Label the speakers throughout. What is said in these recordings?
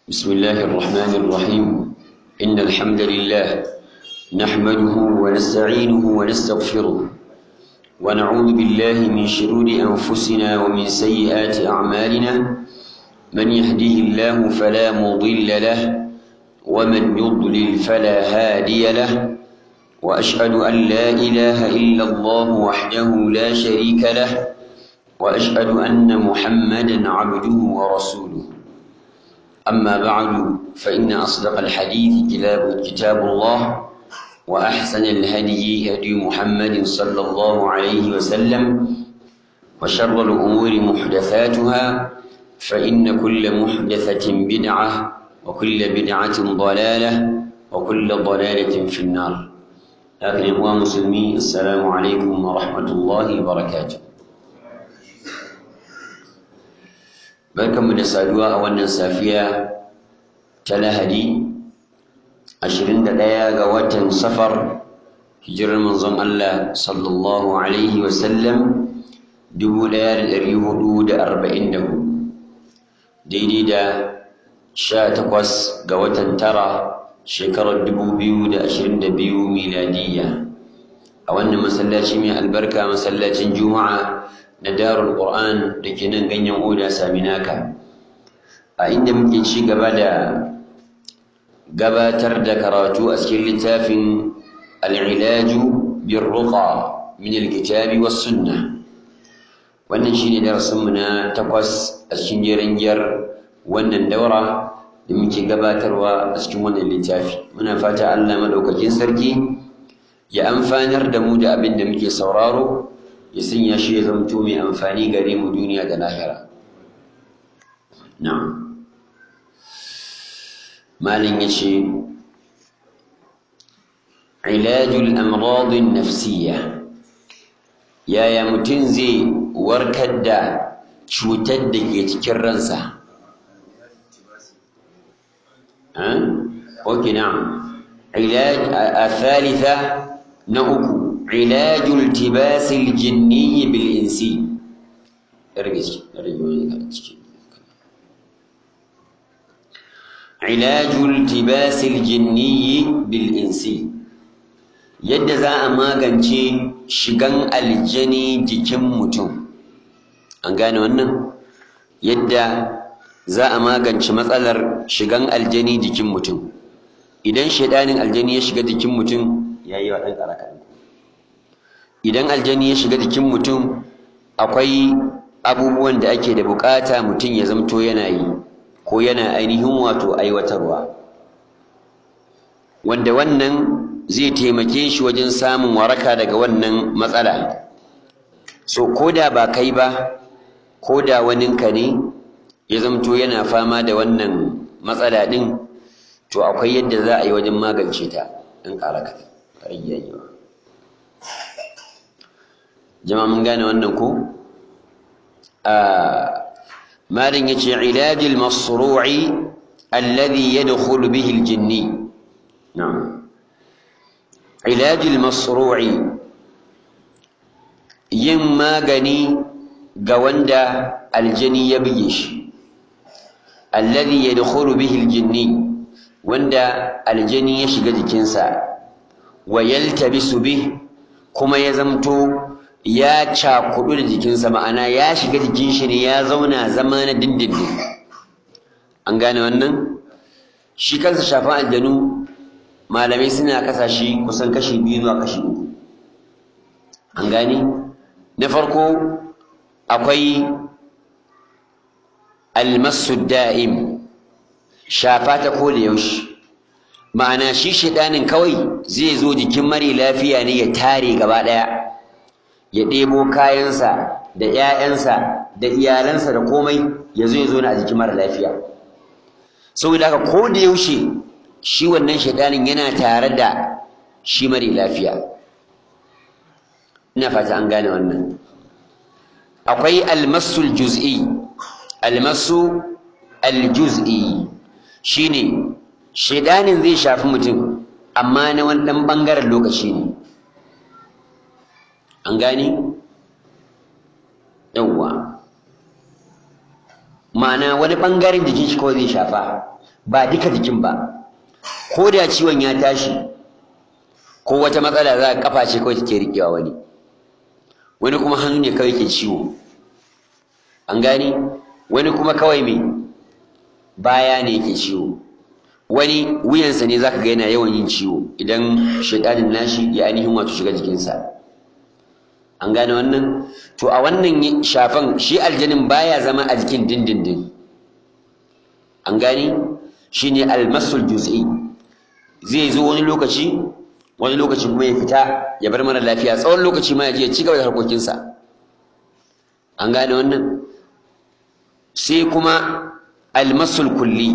Speaker 1: بسم الله الرحمن الرحيم إن الحمد لله نحمده ونستعينه ونستغفره ونعوذ بالله من شرور أنفسنا ومن سيئات أعمالنا من يهده الله فلا مضل له ومن يضلل فلا هادي له وأشهد أن لا إله إلا الله وحده لا شريك له وأشهد أن محمدا عبده ورسوله أما بعد فإن أصدق الحديث كتاب كتاب الله وأحسن الهدي هدي محمد صلى الله عليه وسلم وشر الأمور محدثاتها فإن كل محدثة بدعة وكل بدعة ضلالة وكل ضلالة في النار لكن إخوان مسلمين السلام عليكم ورحمة الله وبركاته barkanmu da saduwa a wannan safiya ta lahadi 21 ga watan safar hijirar manzon Allah sallallahu alaihi wasallam 1444 daidai da 18 ga watan tara shekarar 2022 miladiyya a wannan masallaci mai albarka masallacin juma'a na darul Qur'an da ke nan ganyen oda saminaka a inda muke ci gaba da gabatar da karatu a cikin littafin al'ilaju bin ruqa min alkitabi was sunna wannan shine darasinmu na takwas a cikin jeren giyar wannan daura da muke gabatarwa a cikin wannan littafi muna fata Allah madaukakin sarki ya amfanar da mu da abin da muke sauraro ya sanya shi ya zamto mai amfani gare mu duniya da lahira na'am malin yace ilajul amradin nafsiyya yaya mutum zai warkar da cutar da ke cikin ransa ok na'am ilaj a thalitha na uku علاج التباس الجني بالإنسي علاج التباس الجني بالإنسي yadda za a magance shigan aljani jikin mutum an gane wannan yadda za a magance matsalar shigan aljani jikin mutum idan shaidanin aljani ya shiga jikin mutum ya yi wa ɗan ƙaraka idan aljani ya shiga jikin mutum akwai abubuwan da ake da bukata mutum ya zamto yana yi ko yana ainihin wato aiwatarwa wanda wannan zai taimake shi wajen samun waraka daga wannan matsala so ko da ba kai ba ko da waninka ne ya zamto yana fama da wannan matsala ɗin to akwai yadda za a yi wajen magance ta in ƙara ka rayyayewa jama'a mun gane wannan ko malin yace ilajil masru'i alladhi yadkhulu bihi aljinni na'am ilajil masru'i yin magani ga wanda aljini ya buge shi alladhi yadkhulu bihi aljinni wanda aljini ya shiga jikinsa wa yaltabisu bih kuma ya zamto ya cakudu da jikinsa ma'ana ya shiga jikin shi ne ya zauna zama na dindindin an gane wannan shi kansa shafan aljanu malamai suna kasa shi kusan kashi biyu zuwa kashi uku an gane na farko akwai almasu da'im shafa ta koda yaushe ma'ana shi shidanin kawai zai zo jikin mare lafiya ne ya tare gaba ɗaya ya ɗebo kayansa da ‘ya'yansa da iyalansa da komai ya zo ya zo na a jikin mara lafiya saboda haka ko da yaushe shi wannan shaidanin yana tare da shi mara lafiya ina fata an gane wannan akwai almasul juz'i almasu aljuz'i shine shaidanin zai shafi mutum amma na wani ɗan ɓangaren lokaci ne an gane yawwa ma'ana wani ɓangaren jikin shi kawai zai shafa ba duka jikin ba ko da ciwon ya tashi ko wata matsala za a kafa ce kawai take riƙewa wani wani kuma hannu ne kawai ke ciwo an gani wani kuma kawai mai baya ne yake ciwo wani wuyansa ne zaka ga yana yawan yin ciwo idan shaitanin nashi ya ainihin wato shiga jikinsa an gane wannan to a wannan shafan shi aljanin baya zama a jikin dindindin an gane shine almasul juz'i zai zo wani lokaci wani lokaci kuma ya fita ya bar mana lafiya tsawon lokaci ma ya je ya ci gaba da harkokinsa an gane wannan sai kuma almasul kulli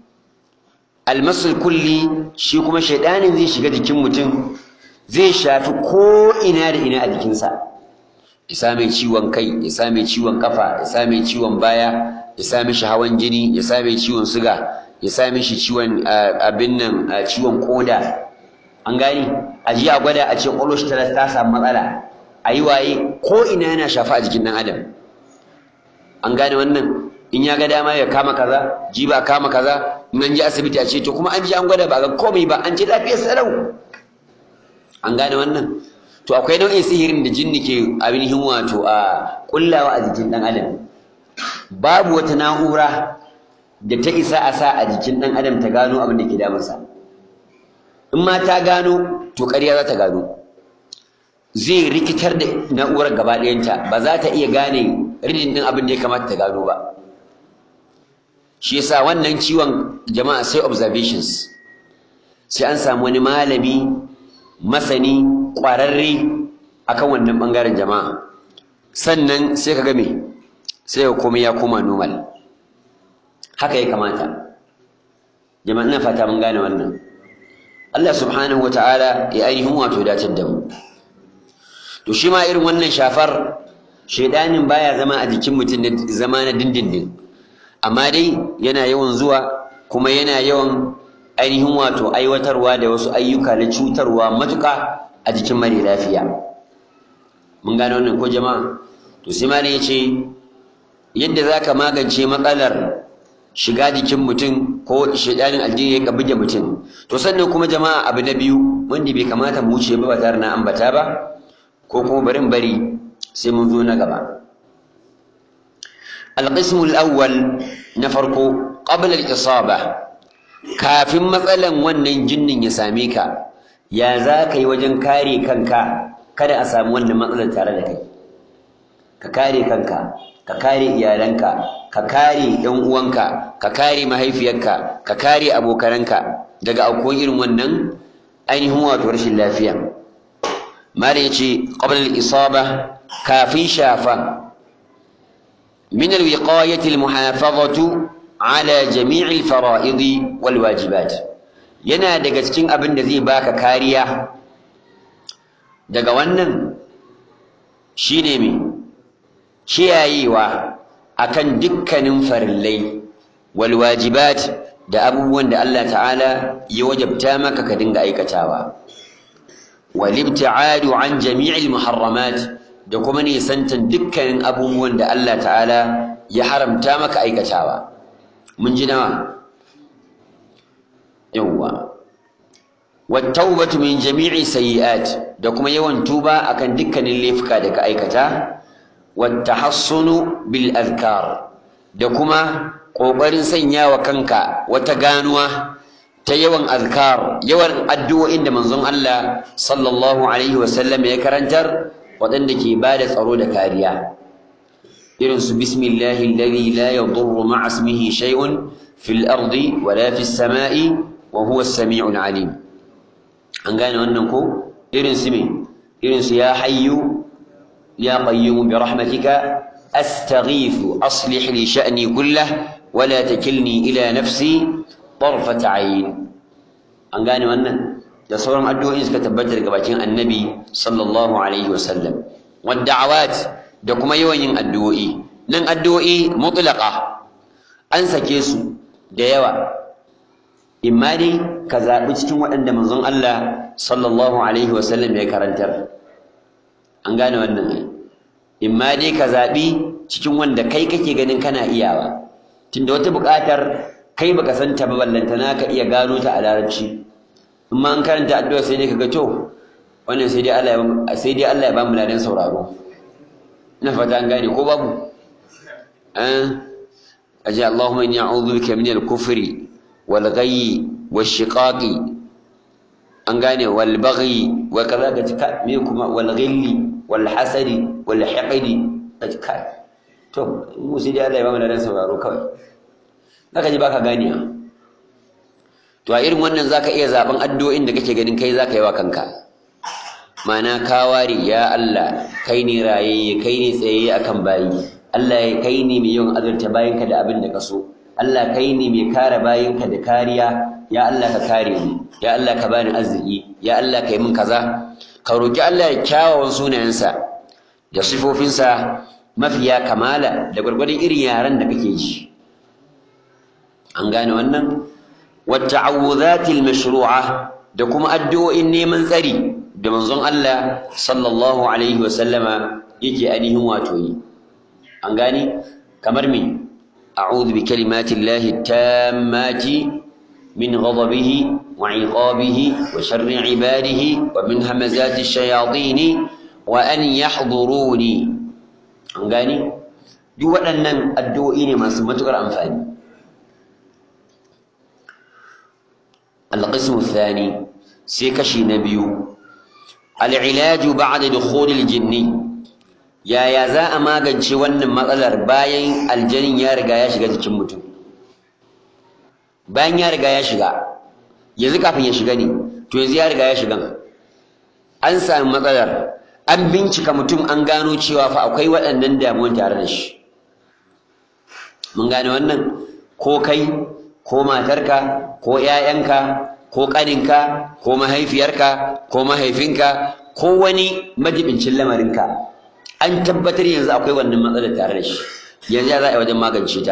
Speaker 1: almasul kulli shi kuma shaidanin zai shiga jikin mutum zai shafi ko ina da ina a jikinsa ya sa mai ciwon kai ya sa mai ciwon kafa ya sa mai ciwon baya ya sa mishi hawan jini ya sa mai ciwon suga ya sa mishi ciwon abin nan ciwon koda an gani a ji a gwada a ce ƙwallo shi ta samu matsala a yi waye ko ina yana shafa a jikin ɗan adam an gane wannan in ya ga dama ya kama kaza ji ba kama kaza in an je asibiti a ce to kuma an ji an gwada ba ga komai ba an ce lafiyar sarau an gane wannan to akwai nau'in sihirin da jinni ke ainihin wato a kullawa a jikin ɗan adam babu wata na'ura da ta isa a sa a jikin ɗan adam ta gano abin da ke damunsa in ma ta gano to ƙarya za ta gano zai rikitar da na'urar gaba ɗayanta ba za ta iya gane ridin ɗin abin da ya kamata ta gano ba shi yasa wannan ciwon jama'a sai observations sai an samu wani malami masani ƙwararre akan wannan ɓangaren jama'a sannan sai ka game sai ka komai ya koma normal haka ya kamata jama'a ina fata mun gane wannan Allah subhanahu wa ta'ala ya ainihin wato datar da mu to shi ma irin wannan shafar shaidanin baya zama a jikin mutum na zama na dindindin amma dai yana yawan zuwa kuma yana yawan ainihin wato aiwatarwa da wasu ayyuka na cutarwa matuƙa a jikin mare lafiya mun gane wannan ko jama'a to sai malam ya ce yadda za ka magance matsalar shiga jikin mutum ko shaidanin aljini ya buge mutum to sannan kuma jama'a abu na biyu wanda bai kamata mu wuce ba ba tare na ambata ba ko kuma barin bari sai mun zo na gaba القسم الأول نفرق قبل الإصابة كافin matsalan wannan jinnin ya same ka ya za ka yi wajen kare kanka kada a samu wannan matsalar tare da kai ka kare kanka ka kare iyalanka ka kare ɗan uwanka ka kare mahaifiyarka ka kare abokananka daga aukuwan irin wannan ainihin wato rashin lafiya malam ya ce qabla al-isaba kafin shafa min al-wiqayati al-muhafazatu ala jami'i al-fara'id wal wajibat yana daga cikin abin da zai baka kariya daga wannan shine me kiyayewa akan dukkanin farillai wal wajibat da abubuwan da Allah ta'ala ya wajabta maka ka dinga aikatawa wal ibti'adu an jami'il muharramat da kuma nisantan dukkanin abubuwan da Allah ta'ala ya haramta maka aikatawa mun ji nawa yawwa wat tawbatu min jami'i sayyi'at da kuma yawan tuba akan dukkanin laifuka da ka aikata wattahassunu bil azkar da kuma ƙoƙarin sanya wa kanka wata ganuwa ta yawan azkar yawan addu'o'in da manzon Allah sallallahu alaihi wasallam ya karantar waɗanda ke ba da tsaro da kariya irin su bismillahi alladhi la yadurru ma'a ismihi shay'un fil ardi wala fis sama'i wa huwa as-sami'ul alim an gane wannan ko irin su me irin su ya hayyu يا قيوم برحمتك أستغيث أصلح لي شأني كله ولا تكلني إلى نفسي طرفة عين an gane wannan da sauran addu'o'in suka tabbata daga bakin annabi sallallahu alaihi wasallam wadda'awat da kuma yawan yin addu'o'i nan addu'o'i mutlaqa an sake su da yawa imma dai ka zaɓi cikin waɗanda manzon Allah sallallahu alaihi wasallam ya karantar an gane wannan in ma dai ka zaɓi cikin wanda kai kake ganin kana iyawa tunda wata buƙatar kai baka san ta ba ballantana ka iya gano ta a larabci in ma an karanta addu'a sai dai kaga to wannan sai dai Allah ya sai dai Allah ya ba mu ladan sauraro ina fata an gane ko babu eh aje Allahumma inni a'udhu bika min al-kufri wal ghayyi wash shiqaqi an gane wal baghi wa kaza ga tika me kuma wal ghilli wal hasadi wal hiqdi ka to mu sai dai Allah ya ba mu ladan sauraro kawai zaka ji baka ganiya to a irin wannan zaka iya zaben addu'o'in da kake ganin kai zaka yi wa kanka mana ka ware ya Allah kai ne rayayye kai ne tsayayye akan bayi Allah kai ne mai yawan azurta bayinka da abin da ka so Allah kai ne mai kare bayinka da kariya ya Allah ka kare ni ya Allah ka bani arziki ya Allah ka yi min kaza ka roki Allah ya kyawawan sunayensa da sifofinsa mafiya kamala da gwargwadon irin yaran da kake ji an gane wannan wata'awudhatil mashru'a da kuma addu'o'in neman tsari da manzon Allah sallallahu alaihi wa sallama yake ainihin wato yi an gane kamar me a'udhu bi kalimati llahi tammati min ghadabihi wa 'iqabihi wa sharri 'ibadihi wa min hamazati ash-shayatin wa an yahduruni an gane duk waɗannan addu'o'i ne masu matukar amfani القسم الثاني سيكشي نبيو العلاج بعد دخول الجني يا يا za a magance wannan matsalar bayan aljanin ya riga ya shiga cikin mutum bayan ya riga ya shiga yanzu kafin ya shiga ne to yanzu ya riga ya shiga an sami matsalar an bincika mutum an gano cewa fa akwai waɗannan damuwan tare da shi mun gane wannan ko kai ko matarka ko ‘ya'yanka ko ƙaninka ko mahaifiyarka ko mahaifinka ko wani majibincin lamarinka an tabbatar yanzu akwai wannan matsalar tare da shi yanzu ya za a yi wajen magance ta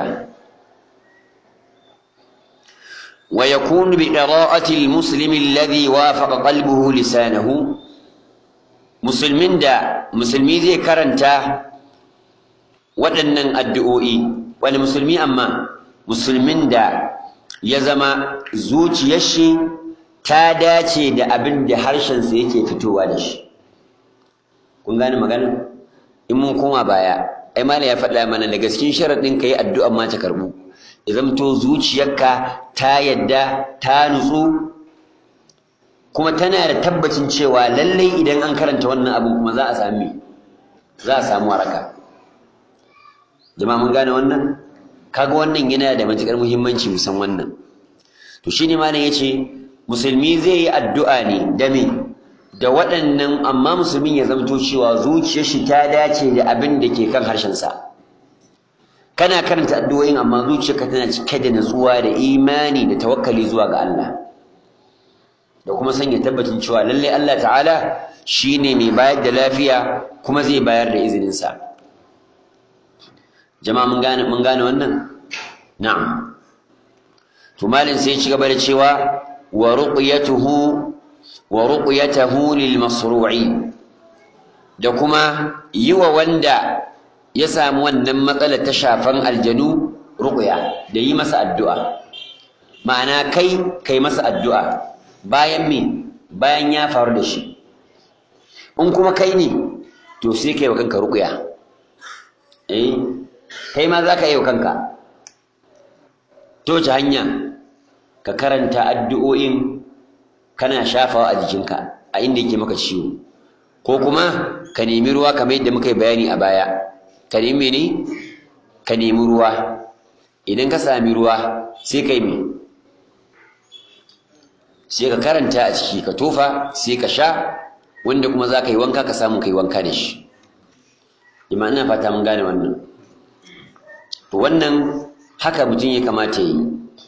Speaker 1: wa yakunu bi qira'ati al-muslim alladhi wafaqa qalbuhu lisanahu musulmin da musulmi zai karanta waɗannan addu'o'i wani musulmi amma musulmin da ya zama zuciyar shi ta dace da abin da harshensa yake fitowa da shi kun gane magana in mun koma baya ai malam ya faɗa mana da gaskin sharaɗin ka yi addu'a ma ta karɓu ya zamto zuciyarka ta yadda ta nutsu kuma tana da tabbacin cewa lallai idan an karanta wannan abin kuma za a sami za a samu waraka jama'a mun gane wannan kaga wannan yana da matukar muhimmanci musan wannan to shine malam yace musulmi zai yi addu'a ne da me da waɗannan amma musulmin ya zamto cewa zuciyar shi ta dace da abin da ke kan harshen sa kana karanta addu'o'in amma zuciyarka tana cike da natsuwa da imani da tawakkali zuwa ga Allah da kuma sanya tabbacin cewa lalle Allah ta'ala shine mai bayar da lafiya kuma zai bayar da izinin sa jama'a mun gane mun gane wannan na'am to malin sai ci gaba da cewa wa ruqyatuhu wa ruqyatuhu lil masru'i da kuma yi wa wanda ya samu wannan matsalar ta shafan aljanu ruqya da yi masa addu'a ma'ana kai kai masa addu'a bayan me bayan ya faru da shi in kuma kai ne to sai kai wa kanka ruqya eh kai ma za ka yi wa kanka to ta hanya ka karanta addu'o'in kana shafawa a jikinka a inda yake maka ciwo ko kuma ka nemi ruwa kamar yadda muka yi bayani a baya ka nemi ne ka nemi ruwa idan ka sami ruwa sai ka yi me sai ka karanta a ciki ka tofa sai ka sha wanda kuma za ka yi wanka ka samu ka yi wanka da shi ima ina fata mun gane wannan to wannan haka mutum ya kamata yi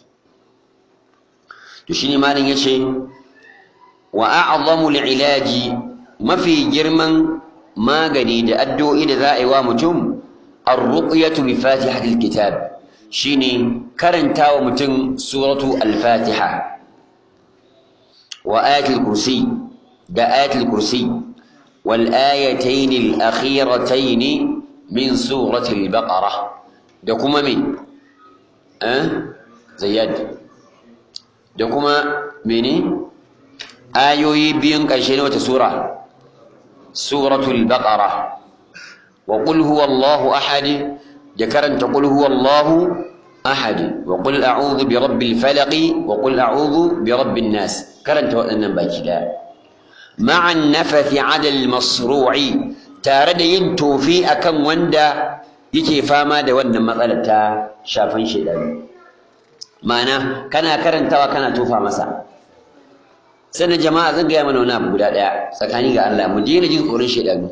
Speaker 1: to shine malam yace wa a'zamu li'ilaji mafi girman magani da addu'o'i da za a yi wa mutum ar-ruqyatu bi fatihatil kitab shine karanta wa mutum suratu al-fatiha wa ayatul kursi da ayatul kursi wal ayatayn al-akhiratayn min surati al-baqarah da kuma me zayyad da kuma mene ayoyi biyun ƙarshe na wata sura suratul baqara wa qul huwallahu ahad da karanta qul huwallahu ahad wa qul a'udhu bi rabbil falaq wa qul a'udhu bi rabbin nas karanta waɗannan baki daya ma'an nafathi 'ala al-masru'i tare da yin tofi akan wanda yake fama da wannan matsalar ta shafan shedani ma'ana kana karantawa kana tofa masa sannan jama'a zan gaya mana wani abu guda ɗaya tsakani ga Allah mu daina jin tsoron shedani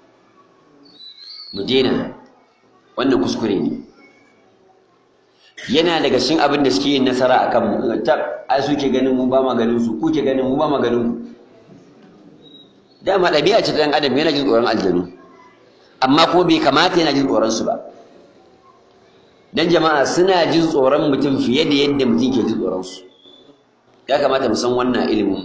Speaker 1: mu daina wannan kuskure ne yana daga cikin abin da suke yin nasara akan mu ta ai suke ganin mu ba ma ganin su kuke ganin mu ba ma ganin mu dama ɗabi'a ce ta ɗan adam yana jin tsoron aljanu amma kuma bai kamata yana jin tsoron su ba dan jama'a suna jin tsoron mutum fiye da yadda mutum ke jin tsoron su ya kamata mu san wannan ilimin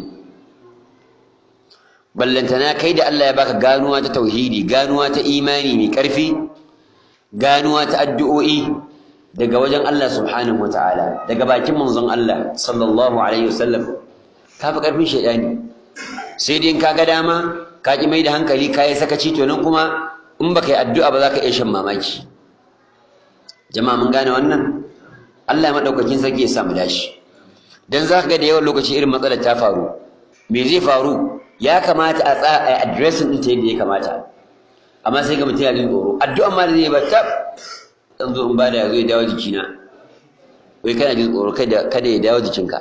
Speaker 1: ballantana kai da Allah ya baka ganuwa ta tauhidi ganuwa ta imani mai ƙarfi ganuwa ta addu'o'i daga wajen Allah subhanahu wataala daga bakin manzon Allah sallallahu alaihi wasallam ka fi ƙarfin shaidani sai dai in ka ga dama ka ki mai da hankali ka yi sakaci to nan kuma in baka yi addu'a ba za ka iya shan mamaki jama'a mun gane wannan Allah madaukakin sarki ya sa mu dashi dan za ka ga da yawan lokaci irin matsalar ta faru me zai faru ya kamata a tsaya a addressing din ta yadda ya kamata amma sai ga mutum ya jin tsoro addu'a ma da zai ba tab dan zo in ba da zai dawo jikina wai kana jin tsoro kada kada ya dawo jikinka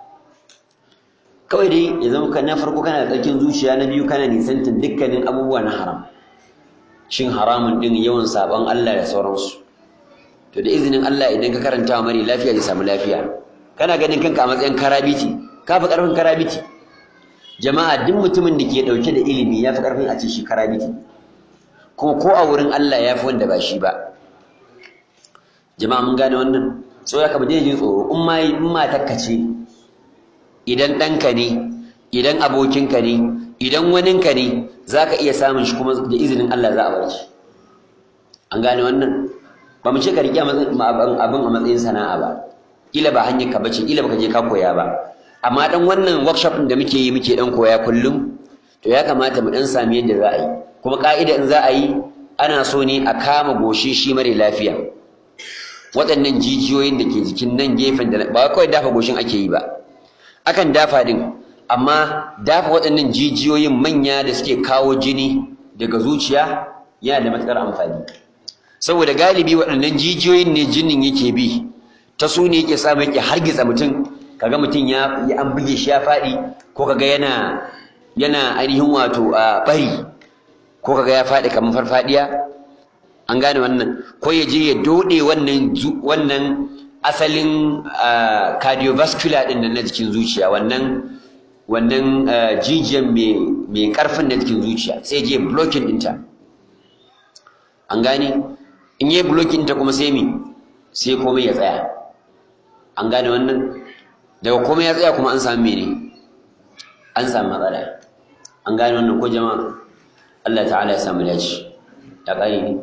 Speaker 1: kawai dai ya zama na farko kana da tsarkin zuciya na biyu kana nisantin dukkanin abubuwa na haram shin haramun din yawan sabon Allah da sauransu to da izinin Allah idan ka karanta wa mari lafiya zai samu lafiya kana ganin kanka a matsayin karabiti ka fi karfin karabiti jama'a duk mutumin da ke dauke da ilimi ya fi karfin a ce shi karabiti kuma ko a wurin Allah ya fi wanda ba shi ba jama'a mun gane wannan so ya kama jin tsoro in ma in matarka ce idan ɗanka ne idan abokinka ne idan waninka ne za ka iya samun shi kuma da izinin Allah za a bar shi an gane wannan ba mu ce ka riƙe abin a matsayin sana'a ba kila ba hanyar ka bace kila baka je ka koya ba amma dan wannan workshop da muke yi muke dan koya kullum to ya kamata mu dan sami yadda za a yi kuma ka'ida in za a yi ana so ne a kama goshi shi mare lafiya waɗannan jijiyoyin da ke jikin nan gefen da ba kawai dafa goshin ake yi ba akan dafa din amma dafa waɗannan jijiyoyin manya da suke kawo jini daga zuciya yana da matuƙar amfani saboda galibi waɗannan jijiyoyin ne jinin yake bi ta su ne yake samu yake hargitsa mutum kaga mutum ya an buge shi ya faɗi ko kaga yana yana ainihin wato a bari ko kaga ya faɗi kamar farfadiya an gane wannan ko ya je ya dode wannan wannan asalin cardiovascular din na jikin zuciya wannan wannan jijiyan mai karfin na jikin zuciya sai je blocking ɗinta an gane in yi blocking ta kuma sai mi sai komai ya tsaya an gane wannan daga komai ya tsaya kuma an samu mene an samu matsala an gane wannan ko jama'a Allah ta'ala ya samu dace ya ƙare ne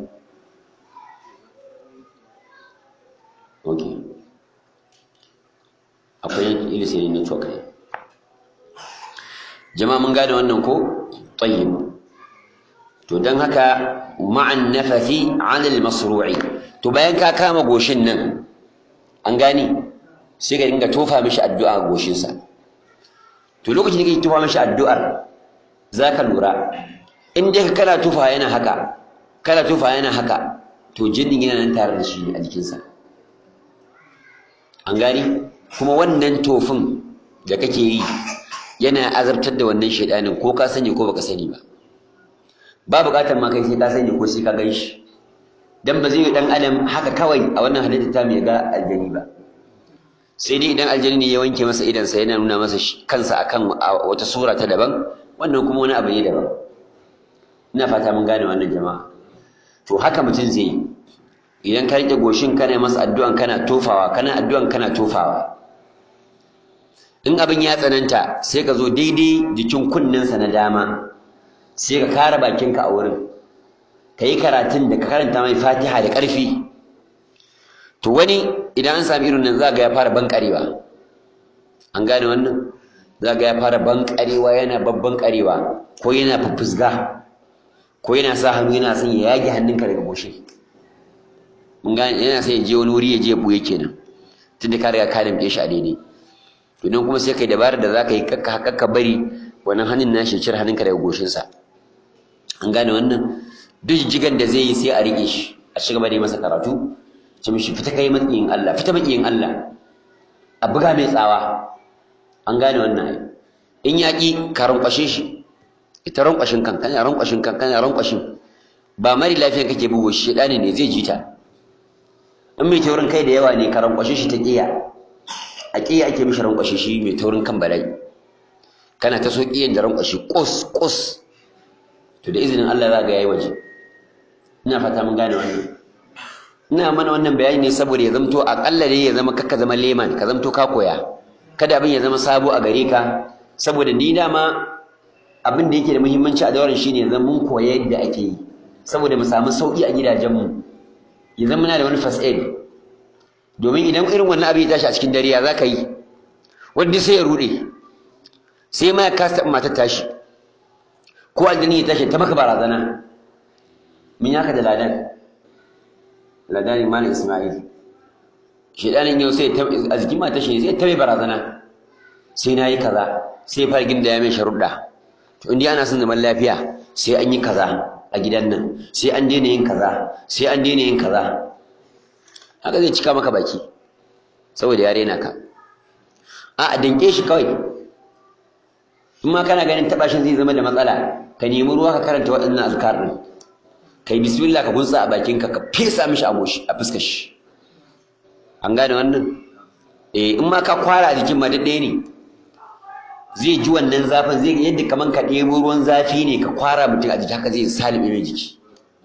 Speaker 1: ok akwai ilisi ne network ne jama'a mun gane wannan ko tayyib to dan haka ma'an nafathi 'ala al-masru'i to bayan ka kama goshin nan an gane sai ka dinga tofa mishi addu'a a goshin sa to lokacin da kake tofa mishi addu'ar zaka lura in dai kana tofa yana haka kana tofa yana haka to jinin yana nan tare da shi a jikinsa an gani kuma wannan tofin da kake yi yana azabtar da wannan shaidanin ko ka sani ko baka sani ba ba buƙatar ma kai sai ka sani ko sai ka gan shi dan ba zai yi dan adam haka kawai a wannan halitta ta mai ga aljani ba sai dai idan aljani ne ya wanke masa idan sa yana nuna masa kansa akan wata sura ta daban wannan kuma wani abu ne daban ina fata mun gane wannan jama'a to haka mutum zai yi idan ka rike goshin kana masa addu'an kana tofawa kana addu'an kana tofawa in abin ya tsananta sai ka zo daidai jikin kunnensa na dama sai ka kara bakinka a wurin ka yi karatun da ka karanta mai fatiha da ƙarfi to wani idan an sami irin nan za ga ya fara bankarewa an gane wannan za ga ya fara bankarewa yana babban karewa ko yana fufusga ko yana sa hannu yana son ya yage hannunka daga goshi mun gane yana son ya je wani wuri ya je buye kenan tunda ka riga ka damke shi a daidai to don kuma sai kai dabarar da zaka yi kakka kakka bari wannan hannun nashi cire hannunka daga goshinsa an gane wannan duk jigan da zai yi sai a rike shi a shiga da masa karatu ce mishi fita kai makiyin Allah fita makiyin Allah a buga mai tsawa an gane wannan ai in yaƙi ka rankwashe shi ita rankwashin kan kana rankwashin kan kana rankwashin ba mari lafiyan kake bugo shi shedani ne zai jita in mai taurin kai da yawa ne ka rankwashe shi ta ƙiya a ƙiya ake mishi rankwashe shi mai taurin kan bala'i kana ta so ƙiyan da rankwashe ƙos ƙos to da izinin Allah za ga yayi waje ina fata mun gane wannan ina mana wannan bayani ne saboda ya zamto aƙalla dai ya zama kakka zama leman ka zamto ka koya kada abin ya zama sabo a gare ka saboda ni dama abin da yake da muhimmanci a dauran shine ya zama mun koya yadda ake yi saboda mu samu sauki a gidajenmu ya zama muna da wani first aid domin idan irin wannan abin ya tashi a cikin dare ya za ka yi wanda sai ya rude sai ma ya kasa matar tashi ko aljini ya tashi ta maka barazana min yaka da ladan ladan malam isma'il shedanin yau sai a jikin matar shi sai ta mai barazana sai na yi kaza sai fara ginda ya mai sharuɗa to inda ana son zaman lafiya sai an yi kaza a gidan nan sai an daina yin kaza sai an daina yin kaza haka zai cika maka baki saboda ya rena ka a a danke shi kawai in ma kana ganin taɓa shi zai zama da matsala ka nemi ruwa ka karanta waɗannan azkar ɗin kai bismillah ka gunsa a bakinka ka fesa mishi a goshi a fuskar shi an gane wannan eh in ma ka kwara a jikin ma ɗaya ne zai ji wannan zafin zai yadda kaman ka ɗebo ruwan zafi ne ka kwara mutum a jiki haka zai salibe mai jiki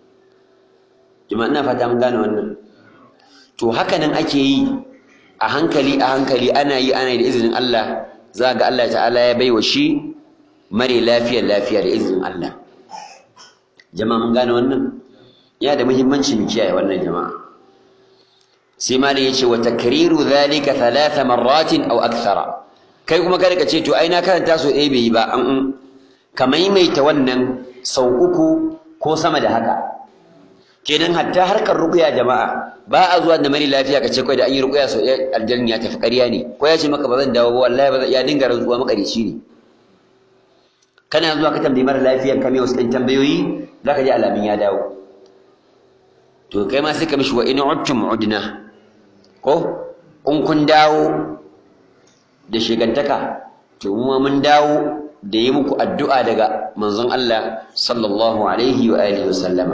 Speaker 1: jama'a ina fata mun gane wannan to haka nan ake yi a hankali a hankali ana yi ana yi da izinin Allah za ga Allah ta'ala ya baiwa shi mare lafiyar lafiya da izinin Allah jama'a mun gane wannan ya da muhimmanci mu kiyaye wannan jama'a sai malam yace wa takriru dhalika thalatha marratin aw akthara kai kuma kada ka ce to ai na karanta so ɗaya bai yi ba an ka maimaita wannan sau uku ko sama da haka kenan hatta harkar ruqya jama'a ba a zuwa da mari lafiya ka ce kai da an yi ruqya sau ɗaya aljanna ya tafi ƙarya ne ko ya ce maka ba zan dawo ba wallahi ba ya dinga rantsuwa makarici ne kana zuwa ka tambayi mara lafiyan ka mai wasu ɗan tambayoyi zaka ji alamin ya dawo to kai ma sai ka mishi wa in udtum udna ko in kun dawo da shigantaka to mu mun dawo da yi muku addu'a daga manzon Allah sallallahu alaihi wa alihi wa sallama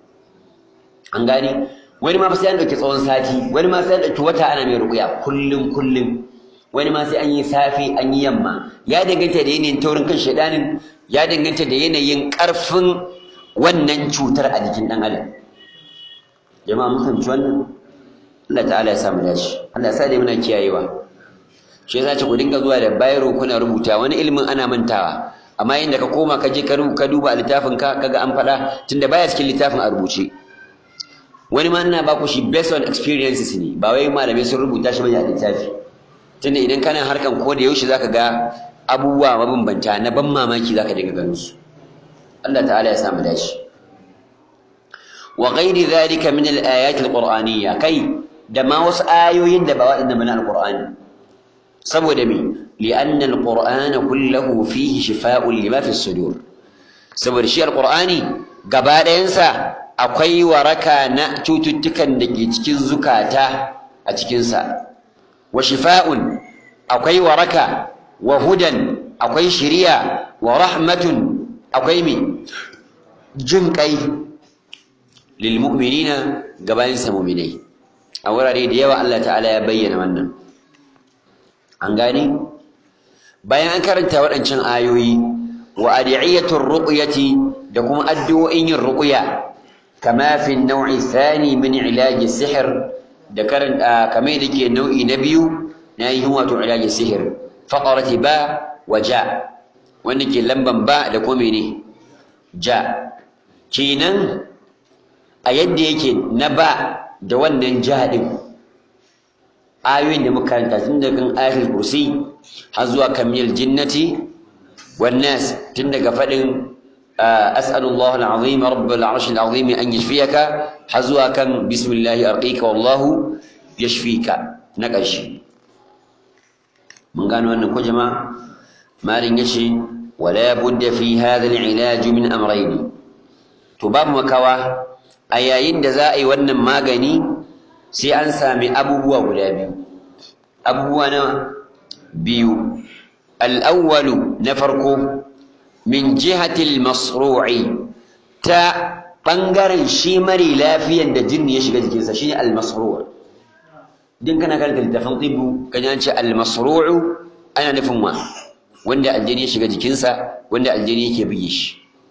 Speaker 1: an gane wani ma sai an dauki tsawon sati wani ma sai an dauki wata ana mai ruqya kullum kullum wani ma sai an yi safi an yi yamma ya danganta da yanayin taurin kan shedanin ya danganta da yanayin karfin wannan cutar a jikin dan adam jama'a mun fahimci wannan Allah ta'ala ya samu dace Allah ya sa dai muna kiyayewa shi yasa ce ku dinga zuwa da bayro kuna rubuta wani ilimin ana mantawa amma inda ka koma ka je ka duba a littafin ka kaga an faɗa tunda baya cikin littafin a rubuce wani ma ina ba ku shi based on experiences ne ba wai malamai sun rubuta shi bane a littafi tunda idan kana harkan ko da yaushe zaka ga abubuwa mabambanta na ban mamaki zaka dinga ganin su Allah ta'ala ya samu dace wa ghairi dhalika min al-ayat al-qur'aniyya kai da ma wasu ayoyin da ba waɗanda mana al-qur'ani saboda me li'anna al-qur'ana kulluhu fihi shifaa'un lima fi sudur saboda shi al-qur'ani gaba ɗayansa akwai waraka na cututtukan da ke cikin zukata a cikinsa wa shifa'un akwai waraka wa hudan akwai shiriya wa rahmatun akwai me jin kai lil mu'minina gabayin sa mu'minai a wurare da yawa Allah ta'ala ya bayyana wannan an gane bayan an karanta waɗancan ayoyi wa adiyatur ruqyati da kuma addu'o'in yin ruqya kama fi an-naw'i thani min ilaj as-sihr da karanta kamar da ke nau'i na biyu na yin wato ilaj as-sihr faqarati ba wa ja wanda ke lamban ba da kuma ne ja kenan a yadda yake na ba da wannan ja din ayoyin da muka karanta tun daga kan ayatul kursi har zuwa kamil jinnati wan nas tun daga fadin as'alullahu alazim rabbul arshil azim an yashfiyaka har zuwa kan bismillahi arqika wallahu yashfika na ƙarshe mun gano wannan ko jama'a malin yace wala budda fi hadha al-ilaj min amrayn to babu makawa a yayin da za a yi wannan magani sai an sami abubuwa guda biyu abubuwa na biyu al-awwalu na farko min jihati al-masru'i ta bangaren shi mari lafiyan da jinni ya shiga jikinsa shine al-masru' din kana karanta littafin tibu kan ce al-masru'u ana nufin wa wanda aljini ya shiga jikinsa wanda aljini yake buge shi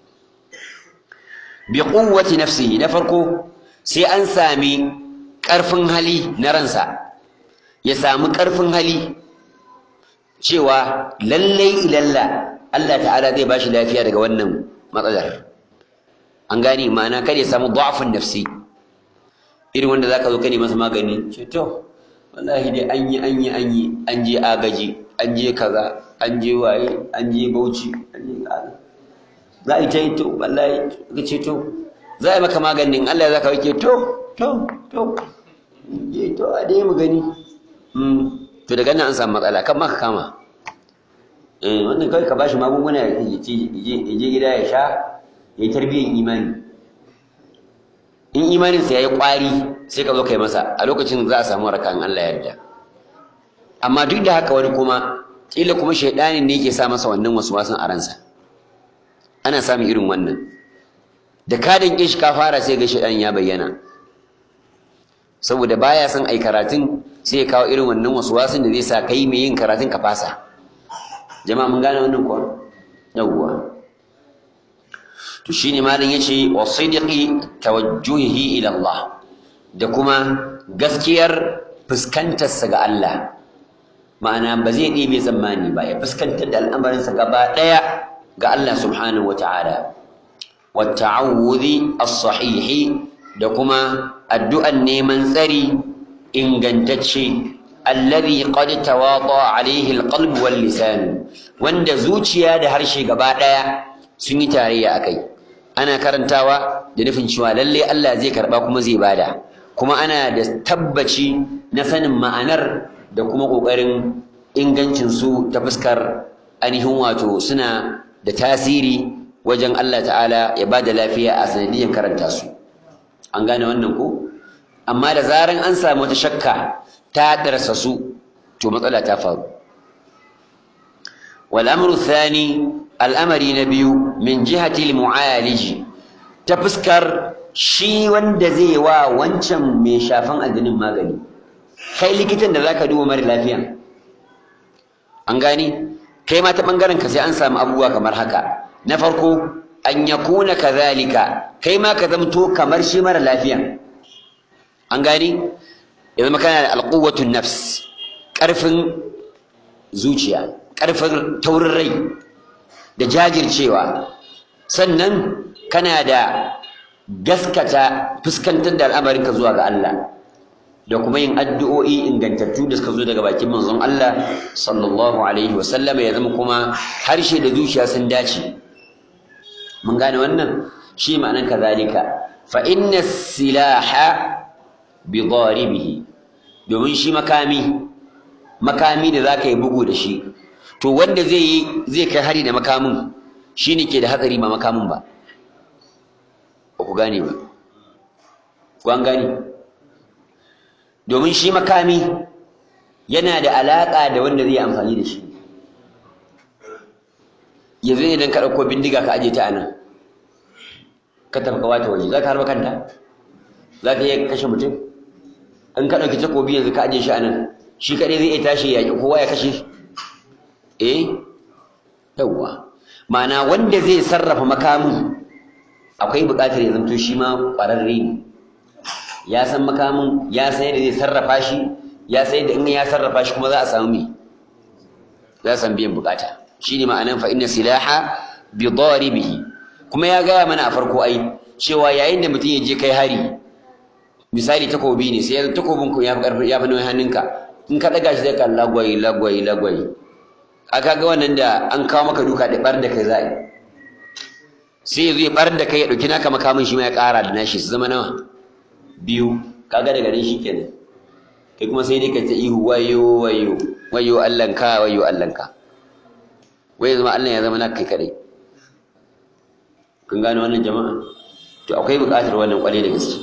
Speaker 1: bi quwwati nafsihi na farko sai an sami ƙarfin hali na ransa ya sami ƙarfin hali cewa lallai ilalla Allah ta'ala zai bashi lafiya daga wannan matsalar an gane ma'ana kada ya samu da'afin nafsi irin wanda zaka zo kane masa magani ce to wallahi dai an yi an yi an yi an je agaji an je kaza an je waye an je bauchi an je kaza za a yi ta yi to wallahi ka ce to za a yi maka maganin Allah ya zaka wake to to to je to a dai mu gani to daga nan an samu matsala kan maka kama eh wannan kai ka bashi magunguna ya je gida ya sha ya yi tarbiyyar imani in imaninsa ya yi ƙwari sai ka zo kai masa a lokacin za a samu rakan Allah yarda amma duk da haka wani kuma ƙila kuma shaidanin ne ke sa masa wannan wasu wasan a ransa ana samun irin wannan da ka danƙe shi ka fara sai ga shaidan ya bayyana saboda baya son ai karatun sai ya kawo irin wannan wasu wasan da zai sa kai mai yin karatun ka fasa jama'a mun gane wannan kuwa yawwa to shine malam yace wa sidqi tawajjuhi ila Allah da kuma gaskiyar fuskantarsa ga Allah ma'ana ba zai ɗebe tsammani ba ya fuskantar da al'amarinsa gaba ɗaya ga Allah subhanahu wa ta'ala wa ta'awudhi as-sahihi da kuma addu'an neman tsari ingantacce alladhi qad tawata alayhi al-qalb wal lisan wanda zuciya da harshe gaba ɗaya sun yi tarayya akai ana karantawa da nufin cewa lalle Allah zai karba kuma zai bada kuma ana da tabbaci na sanin ma'anar da kuma ƙoƙarin ingancin su ta fuskar ainihin wato suna da tasiri wajen Allah ta'ala ya ba da lafiya a sanadiyyar karanta su an gane wannan ko amma da zaran an samu wata shakka ta darsa su to matsala ta faru wal amru thani al'amari na biyu min jihati mu'aliji ta fuskar shi wanda zai wa wancan mai shafan aljinin magani kai likitan da zaka duba mara lafiya an gani kai ma ta bangaren ka sai an samu abubuwa kamar haka na farko an yakuna kadhalika kai ma ka zamto kamar shi mara lafiya an gani ya zama kana da alquwwatun nafs karfin zuciya karfin taurin rai da jajircewa sannan kana da gaskata fuskantar da al'amarinka zuwa ga Allah da kuma yin addu'o'i ingantattu da suka zo daga bakin manzon Allah sallallahu alaihi wa sallam ya zama kuma harshe da zuciya sun dace mun gane wannan shi ma'anan kazalika fa inna silaha bi daribihi domin shi makami makami da zaka yi bugu da shi to wanda zai yi zai kai hari da makamin shine ke da hatsari ba makamin ba ba ku gane ba ku an gane domin shi makami yana da alaƙa da wanda zai amfani da shi yanzu idan ka ɗauko bindiga ka aje ta a nan ka tafka wata waje za ka harba kanta za ka iya kashe mutum in ka ɗauki takobi yanzu ka aje shi a nan shi kaɗai zai iya tashi ya yaƙi kowa ya kashe eh yawwa ma'ana wanda zai sarrafa makamin akwai buƙatar ya zanto shi ma ƙwararre ne ya san makamin ya san yadda zai sarrafa shi ya san yadda in ya sarrafa shi kuma za a samu me za a samu biyan buƙata shine ma'anan fa inna silaha bi daribihi kuma ya gaya mana a farko ai cewa yayin da mutum ya je kai hari misali takobi ne sai takobin ku ya fi ƙarfi ya fi nauyin hannunka in ka ɗaga shi zai ka lagwai lagwai lagwai aka ga wannan da an kawo maka duka da ɓar da kai za a yi sai ya zo ya ɓar da kai ya ɗauki naka makamin shi ma ya ƙara da nashi su zama nawa biyu kaga daga nan shi kenan kai kuma sai dai ka ta ihu wayo wayo wayo allanka wayo allanka wai zama allah ya zama naka kai kaɗai kun gane wannan jama'a to akwai buƙatar wannan ƙwarai da gaske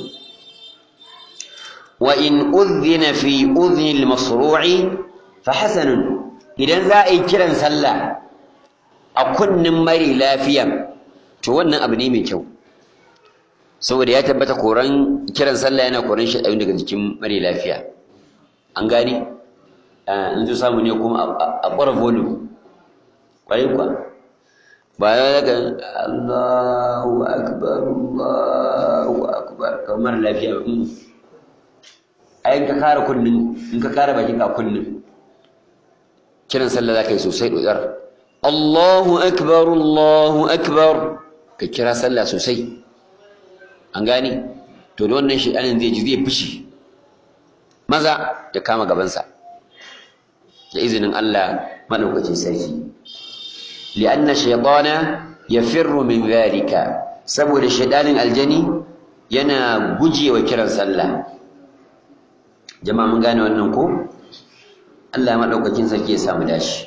Speaker 1: wa in udhina fi udhni al-masru'i fa hasanun idan za a yi kiran sallah a kunnin mari lafiyan to wannan abu ne mai kyau saboda ya tabbata koran kiran sallah yana koran shi daga jikin mari lafiya an gani in zo samu ne kuma a ƙwara volume ƙwarai kuwa ba ya daga Allahu akbar Allahu akbar kamar lafiya ba ai in ka kara kunnin in ka kara bakin ka kunnin kiran sallah zaka yi sosai dodar Allahu akbar Allahu akbar ka kira sallah sosai an gani to da wannan shedanin zai ji zai fushi maza ya kama gabansa da izinin Allah madaukakin sarki li'anna shaytana yafirru min dhalika saboda shedanin aljani yana gujewa kiran sallah jama'a mun gane wannan ko Allah madaukakin sarki ya samu dashi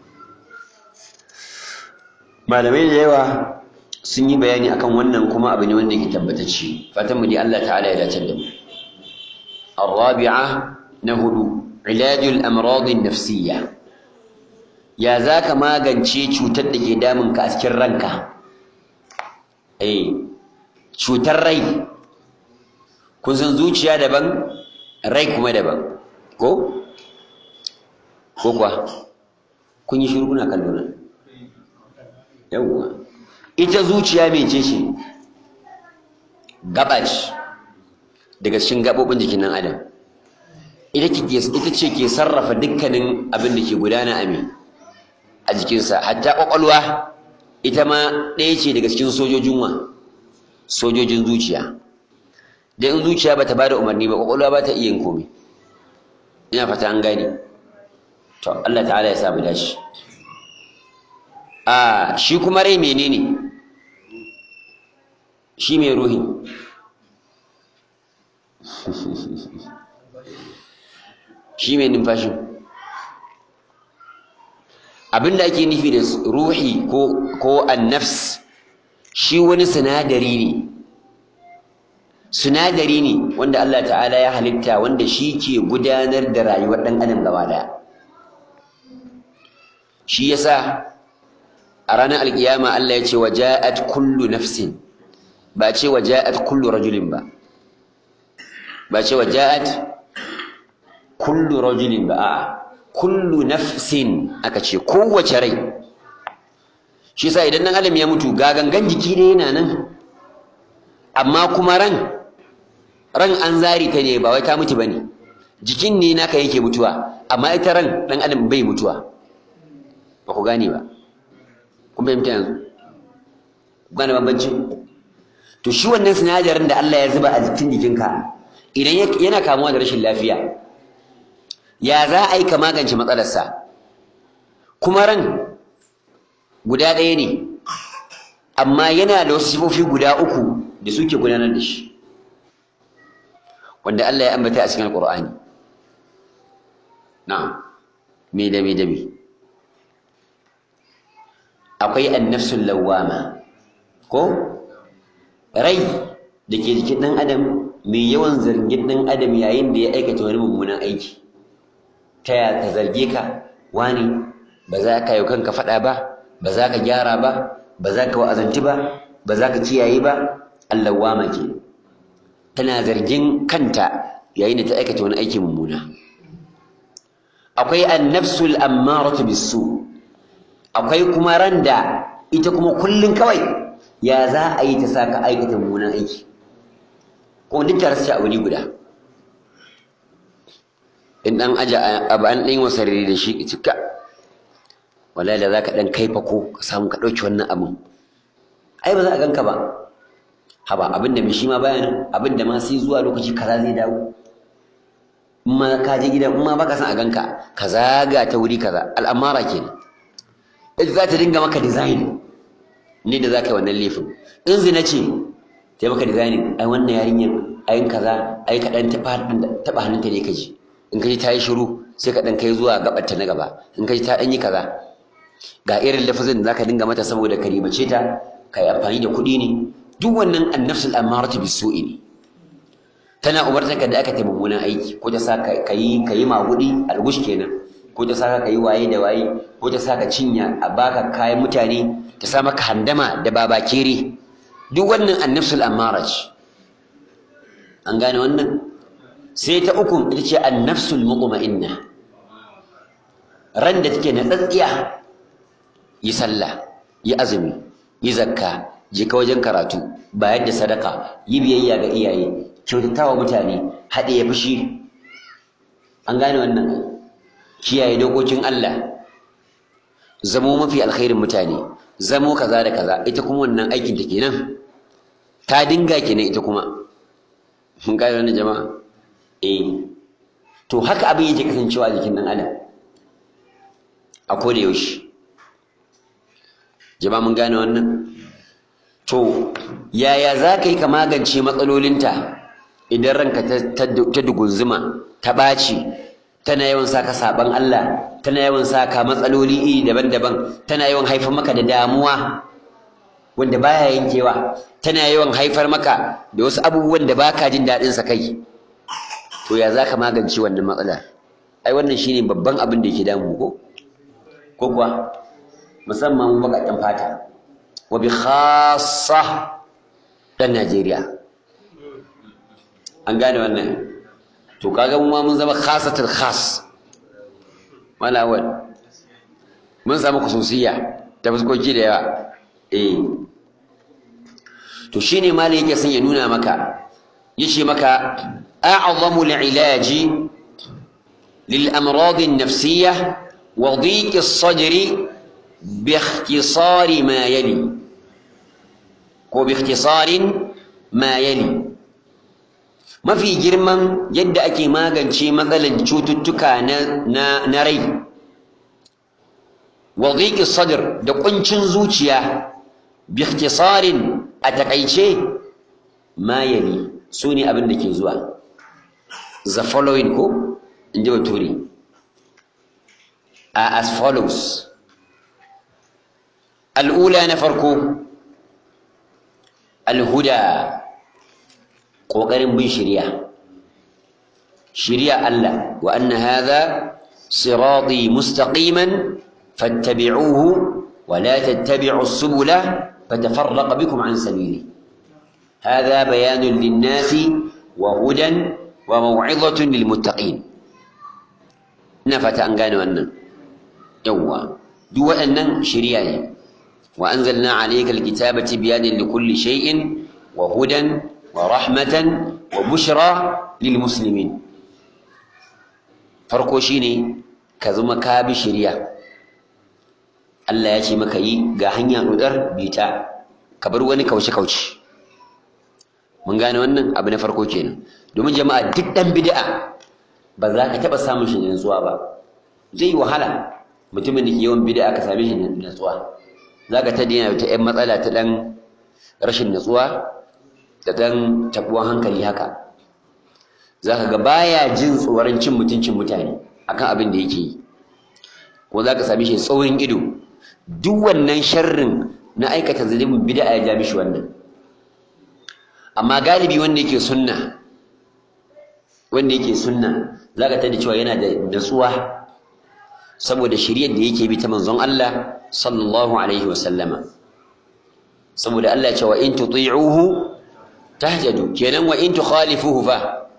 Speaker 1: malamai da yawa sun yi bayani akan wannan kuma abu ne wanda yake tabbatacce fatan mu dai Allah ta'ala ya dace da mu الرابعة نهد علاج الأمراض النفسية يا ذاك ما غنشي cutar da ke damun ka a cikin ranka eh cutar rai kun san zuciya daban rai kuma daban ko ko kuwa kun yi shiru kuna kallo na yawwa ita zuciya mece ce gaba ce daga cikin gaɓoɓin jikin nan adam ita ce ke sarrafa dukkanin abin da ke gudana a a jikinsa hatta ƙwaƙwalwa ita ma ɗaya ce daga cikin sojojin wa sojojin zuciya dan in zuciya bata bada umarni ba ƙwaƙwalwa ba ta iya yin komai ina fata an gane to Allah ta'ala ya sa mu dashi a shi kuma rai menene shi mai ruhi shi mai numfashin abinda ake nufi da ruhi ko ko annafs shi wani sinadari ne sinadari ne wanda Allah ta'ala ya halitta wanda shi ke gudanar da rayuwar ɗan adam gaba daya shi yasa a ranar alkiyama Allah ya ce wa ja'at kullu nafsin ba ce wa ja'at kullu rajulin ba ba ce wa ja'at kullu rajulin ba a'a kullu nafsin aka ce kowace rai shi yasa idan dan adam ya mutu ga gangan jiki ne yana nan amma kuma ran ran an zari ta ne ba wai ta mutu bane jikin ne naka yake mutuwa amma ita ran dan adam bai mutuwa ba ku gane ba kun fahimta yanzu ku gane bambancin to shi wannan sinadarin da Allah ya zuba a jikin jikinka idan yana kamuwa da rashin lafiya ya za a yi ka magance matsalarsa kuma ran guda ɗaya ne amma yana da wasu sifofi guda uku da suke gudanar da shi wanda Allah ya ambata a cikin Alƙur'ani na'am me da me da me akwai annafsul lawwama ko rai da ke jikin ɗan adam mai yawan zargin ɗan adam yayin da ya aikata wani mummunan aiki ta ya ta zarge ka wani ba za ka yi kanka faɗa ba ba za ka gyara ba ba za ka wa'azanci ba ba za ka kiyaye ba allawama ke tana zargin kanta yayin da ta aikata wani aiki mummuna akwai annafsul ammaratu bisu akwai kuma randa ita kuma kullun kawai ya za a yi ta saka aikata mummunan aiki kuma duk tare su a wuri guda in dan aja abu an ɗan wasa da shi cika wallahi da za ka ɗan kaifa ko ka samu ka ɗauki wannan abin ai ba za a ganka ba haba abin da mai shi ma bayan abin da ma sai zuwa lokaci kaza zai dawo in ma ka je gidan in ma baka san a ganka ka zaga ta wuri kaza al'amara kenan ita za ta dinga maka design ne da za ka yi wannan laifin in zina ce ta yi maka designing ai wannan yarinyar ayin kaza ai kaɗan taɓa hannunta ne ka ji in ka ji ta yi shiru sai ka ɗan kai zuwa gaɓarta na gaba in ka ji ta ɗan yi kaza ga irin lafazin da za ka dinga mata saboda ka ribace ta ka yi amfani da kuɗi ne duk wannan annafsul amaratu bisu'i ne tana umartar ka da aka ta mummunan aiki ko ta sa ka yi ka yi magudi algush kenan ko ta sa ka yi waye da waye ko ta sa ka cinya a baka kayan mutane ta sa maka handama da babakere duk wannan annafsul amara ce an gane wannan sai ta uku ita ce annafsul muqma'inna ran da take na tsatsiya yi sallah yi azumi yi zakka je ka wajen karatu bayar da sadaka yi biyayya ga iyaye kyautatawa mutane haɗe ya fushi an gane wannan kiyaye dokokin Allah zamo mafi alkhairin mutane zamo kaza da kaza ita kuma wannan aikin ta kenan ta dinga kenan ita kuma mun gane wannan jama'a eh to haka abin yake kasancewa a jikin dan adam a koda yaushe jama'a mun gane wannan to yaya za ka yi ka magance matsalolinta idan ranka ta dugunzuma ta ɓaci tana yawan saka saban Allah tana yawan saka matsaloli iri daban-daban tana yawan haifar maka da damuwa wanda baya yankewa tana yawan haifar maka da wasu abubuwan da baka jin daɗin sa kai to ya za ka magance wannan matsala ai wannan shine babban abin da yake damu ko ko kuwa musamman baƙaƙen fata wa bi khassa ɗan Najeriya an gane wannan to kaga mu ma mun zama khasatul khas malawal mun samu khususiyya ta fuskoki da yawa eh to shine malai yake son ya nuna maka yace maka a'zamu al-ilaji lil amrad an-nafsiyyah wa dhiq as-sadri bi ikhtisari ma yali ko bi ikhtisarin ma yali mafi girman yadda ake magance matsalar cututtuka na rai wa dhiqi sadr da kuncin zuciya bi ikhtisarin a takaice ma yali sune abin da ke zuwa the following ko in ji bature a as follows al'ula na farko alhuda ƙoƙarin bin shirya shirya Allah wa anna hadha sirati mustaqiman fattabi'uhu wa la tattabi'u subula fatafarraqa bikum an sabili hadha bayanun lin-nasi wa hudan wa maw'izatun lil-muttaqin ina fata an gane wannan yawwa duk waɗannan shirya ne wa anzalna alayka al-kitaba tibyanan likulli shay'in wa hudan ورحمة وبشرى للمسلمين farko shine ka zama ka bi shari'a Allah ya ce maka yi ga hanya dodar bita ka bar wani kauce kauce mun gane wannan abu na farko kenan domin jama'a duk dan bid'a ba za ka taba samun shi nutsuwa ba zai wahala mutumin da ke yawan bid'a ka same shi nutsuwa za ka ta daina ta yan matsala ta dan rashin nutsuwa da ɗan tabuwan hankali haka za ka ga baya jin tsoron cin mutuncin mutane akan abin da yake yi ko za ka sami shi tsaurin ido duk wannan sharrin na aikata zalimin bid'a ya ja mishi wannan amma galibi wanda yake sunna wanda yake sunna za ka tada cewa yana da natsuwa saboda shiryar da yake bi ta manzon Allah sallallahu alaihi wasallama saboda Allah ya ce wa in tuti'uhu تهجدوا كينان وإن تخالفوه فا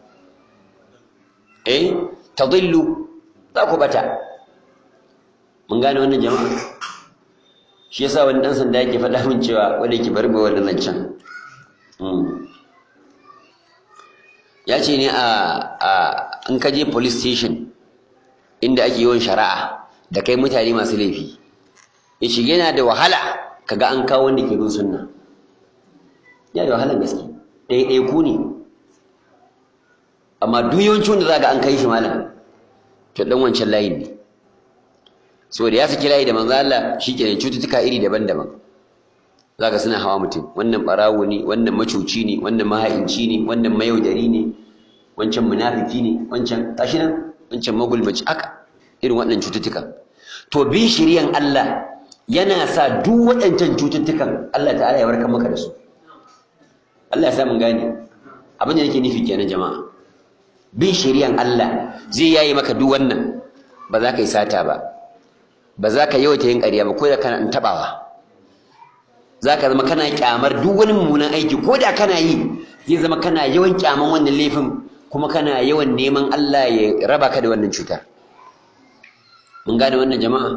Speaker 1: إيه تضلوا ذاكو بتا من قال وانا جماعة shi yasa wani dan sanda yake faɗa min cewa wanda yake bari ba wannan zancen ya ce ne a in ka je police station inda ake yawan shari'a da kai mutane masu laifi ya ce yana da wahala kaga an kawo wanda ke bin sunna yana da wahalar gaske ɗaiɗaiku ne amma duk yawancin wanda za ga an kai shi malam to dan wancan layin ne saboda ya saki layi da manzo Allah shikenan cututtuka iri daban-daban zaka suna hawa mutum wannan barawo ne wannan macuci ne wannan maha'inci ne wannan mayaudari ne wancan munafiki ne wancan gashi nan wancan magulmaci aka irin waɗannan cututtukan to bin shiriyan Allah yana sa duk waɗancan cututtukan Allah ta'ala ya warkar maka da su Allah ya sa mun gane abin da nake nufi kenan jama'a bin shiriyan Allah zai yayi maka duk wannan ba za ka yi sata ba ba za ka yawaita yin ƙarya ba ko da kana taɓawa za ka zama kana kyamar duk wani mummunan aiki ko da kana yi zai zama kana yawan kyaman wannan laifin kuma kana yawan neman Allah ya raba ka da wannan cutar mun gane wannan jama'a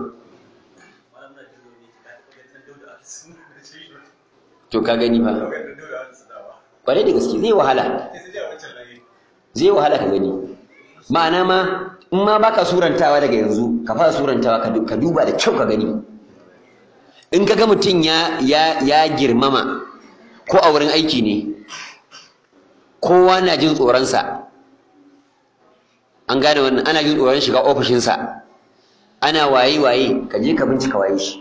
Speaker 1: to ka gani fa kwarai da gaske zai wahala zai wahala ka gani ma'ana ma in ma baka surantawa daga yanzu ka fara surantawa ka duba da kyau ka gani in ka ga mutum ya ya girmama ko a wurin aiki ne kowa na jin tsoronsa an gane wannan ana jin tsoron shiga ofishinsa ana waye waye ka je ka bincika waye shi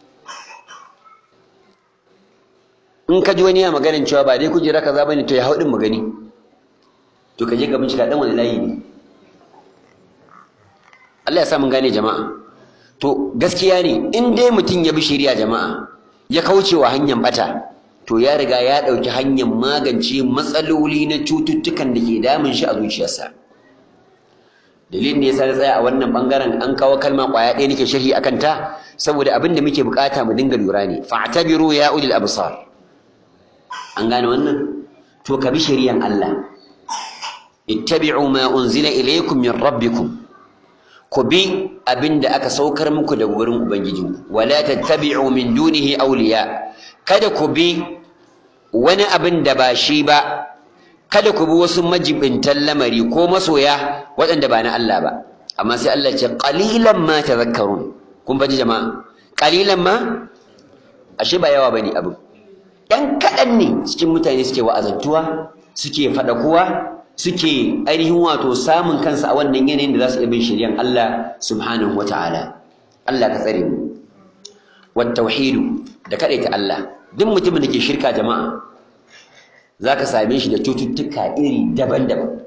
Speaker 1: in ka ji wani ya maganin cewa ba dai kujera kaza bane to ya hau din magani to ka je ka bincika dan wani layi ne Allah ya sa mun gane jama'a to gaskiya ne in dai mutum ya bi shari'a jama'a ya kauce wa hanyar bata to ya riga ya ɗauki hanyar magance matsaloli na cututtukan da ke damun shi a zuciyarsa dalilin da yasa na tsaya a wannan bangaren an kawo kalma kwaya ɗaya nake sharhi akan ta saboda abin da muke bukata mu dinga lura ne fa'tabiru ya ulil absar an gane wannan to ka bi shari'an Allah ittabi'u ma unzila ilaykum min rabbikum ku bi abin da aka saukar muku daga wurin ubangijinku wala tattabi'u min dunihi awliya kada ku bi wani abin da ba shi ba kada ku bi wasu majibintan lamari ko masoya waɗanda ba na Allah ba amma sai Allah ce qalilan ma tadhakkarun kun faji jama'a qalilan ma ashe ba yawa bane abin dan kaɗan ne cikin mutane suke wa'azantuwa suke faɗakuwa suke ainihin wato samun kansa a wannan yanayin da za su iya bin shiryan Allah subhanahu wata'ala Allah ka tsare mu wat tauhidu da kadaita Allah duk mutumin da ke shirka jama'a zaka same shi da cututtuka iri daban-daban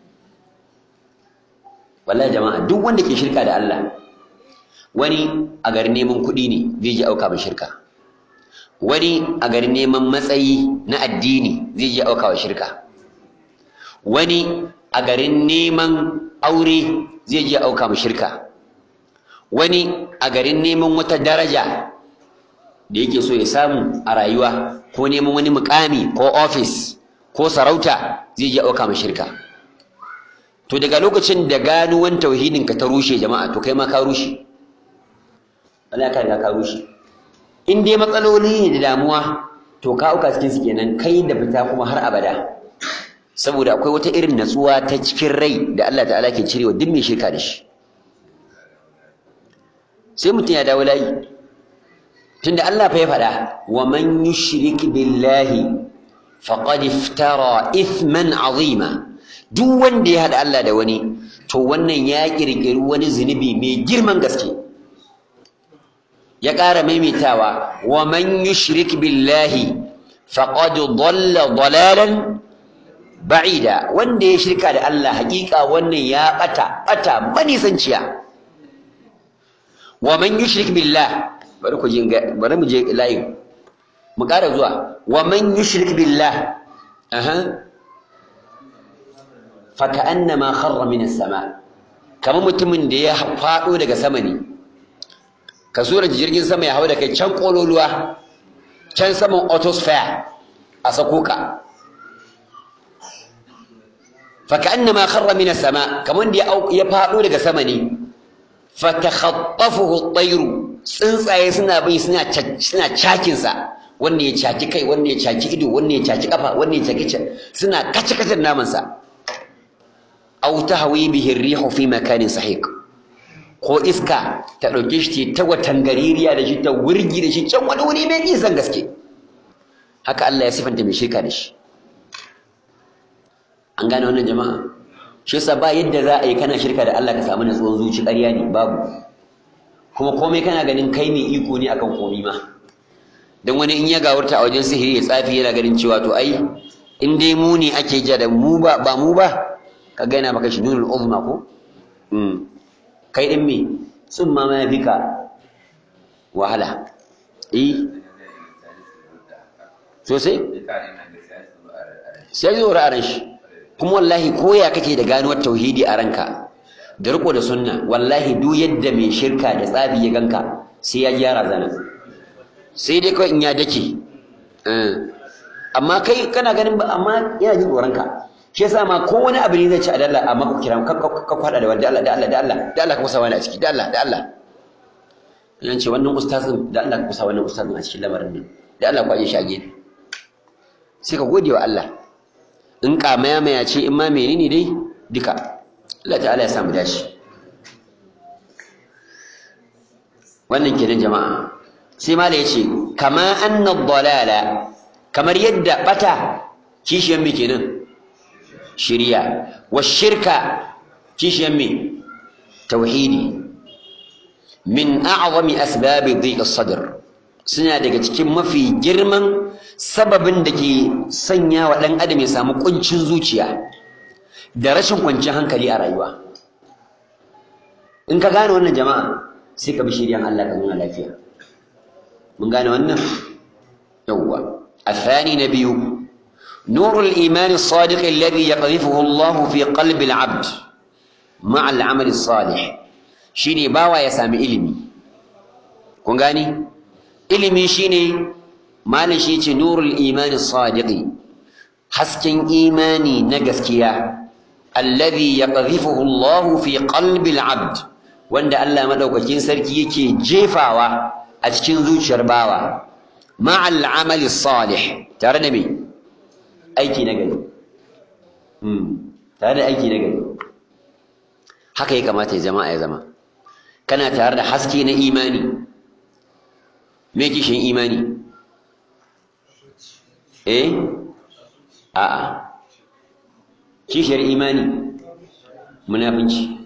Speaker 1: wallahi jama'a duk wanda ke shirka da Allah wani a garin neman kuɗi ne zai je auka mai shirka wani a garin neman matsayi na addini zai je auka wa shirka wani a garin neman aure zai je auka mu shirka wani a garin neman wata daraja da yake so ya samu a rayuwa ko neman wani mukami ko ofis ko sarauta zai je auka mu shirka to daga lokacin da ganuwan tauhidin ka ta rushe jama'a to kai ma ka rushe Allah ka riga ka rushe in dai matsaloli ne da damuwa to ka auka cikin su kenan kai da fita kuma har abada saboda akwai wata irin natsuwa ta cikin rai da Allah ta'ala ke cirewa duk mai shirka da shi sai mutum ya dawo layi tunda Allah fa ya faɗa wa man yushrik billahi faqad iftara ithman azima duk wanda ya haɗa Allah da wani to wannan ya kirkiri wani zunubi mai girman gaske ya ƙara maimaitawa wa man yushrik billahi faqad dhalla dhalalan ba'ida wanda ya shirka da Allah hakika wannan ya bata bata manisanciya wa man yushrik billah bari ku je bari mu je layin mu ƙara zuwa wa man yushrik billah aha fa ka'annama kharra min as-sama kamar mutumin da ya faɗo daga sama ne ka sura jirgin sama ya hau da kai can kololuwa can saman autosphere a sako ka فكأنما خر من السماء كمان دي أو يفاقو daga sama ne fatakhattafuhu at-tayr tsuntsaye suna bin suna suna cakin sa wanne ya caki kai wanne ya caki ido wanne ya caki kafa wanne ya caki suna kace kace naman sa aw tahwi bihi ar-rihu fi makanin sahiq ko iska ta dauke shi ta watan gaririya da shi ta wurgi da shi can wani wuri mai nisan gaske haka Allah ya sifanta mai shirka da shi an gane wannan jama'a shi yasa ba yadda za a yi kana shirka da Allah ka samu natsuwan zuci ƙarya ne babu kuma komai kana ganin kai ne iko ne akan komai ma dan wani in ya gawurta a wajen sihiri ya tsafi yana ganin cewa to ai in dai mu ne ake ja da mu ba ba mu ba ka ga yana maka shi nunul uzma ko kai din me tsumma ma yafi ka wahala eh sosai sai zo ra'aran shi kuma wallahi koya kake da ganuwar tauhidi a ranka da riko da sunna wallahi duk yadda mai shirka da tsafi ya ganka sai ya gyara zana sai dai kawai in ya dake amma kai kana ganin ba amma yana jin tsoron ka shi yasa ma ko wani abu ne zai ci a dalla amma ku kira ka kwada da wanda Allah da Allah da Allah da Allah ka kusa wani a ciki da Allah da Allah yan ce wannan ustazin da Allah ka kusa wannan ustazin a cikin lamarin nan da Allah ku aje shi a gefe sai ka gode wa Allah in kamaya maya ce in ma menene dai duka Allah ta'ala ya samu dashi wannan kenan jama'a sai mala yace kama anna dalala kamar yadda bata kishiyan me kenan shiriya wa shirka kishiyan me tauhidi min a'zami asbabi dhiq as-sadr suna daga cikin mafi girman sababin da ke sanya wa ɗan adam ya samu ƙuncin zuciya da rashin kwanciyar hankali a rayuwa in ka gane wannan jama'a sai ka bi shiryan Allah ka nuna lafiya mun gane wannan yawwa الثاني نبي نور الإيمان الصادق الذي يقذفه الله في قلب العبد مع العمل الصالح شيني باوا يسامي إلمي كون غاني ilimi shine malin shi ce nurul imani sadiqi hasken imani na gaskiya alladhi yaqdhifuhu Allah fi qalbi al-abd wanda Allah madaukakin sarki yake jefawa a cikin zuciyar bawa ma'al amali salih tare da me aiki na gari hmm tare da aiki na gari haka ya kamata ya zama ya zama kana tare da haske na imani me kishin imani eh a'a kishiyar imani munafinci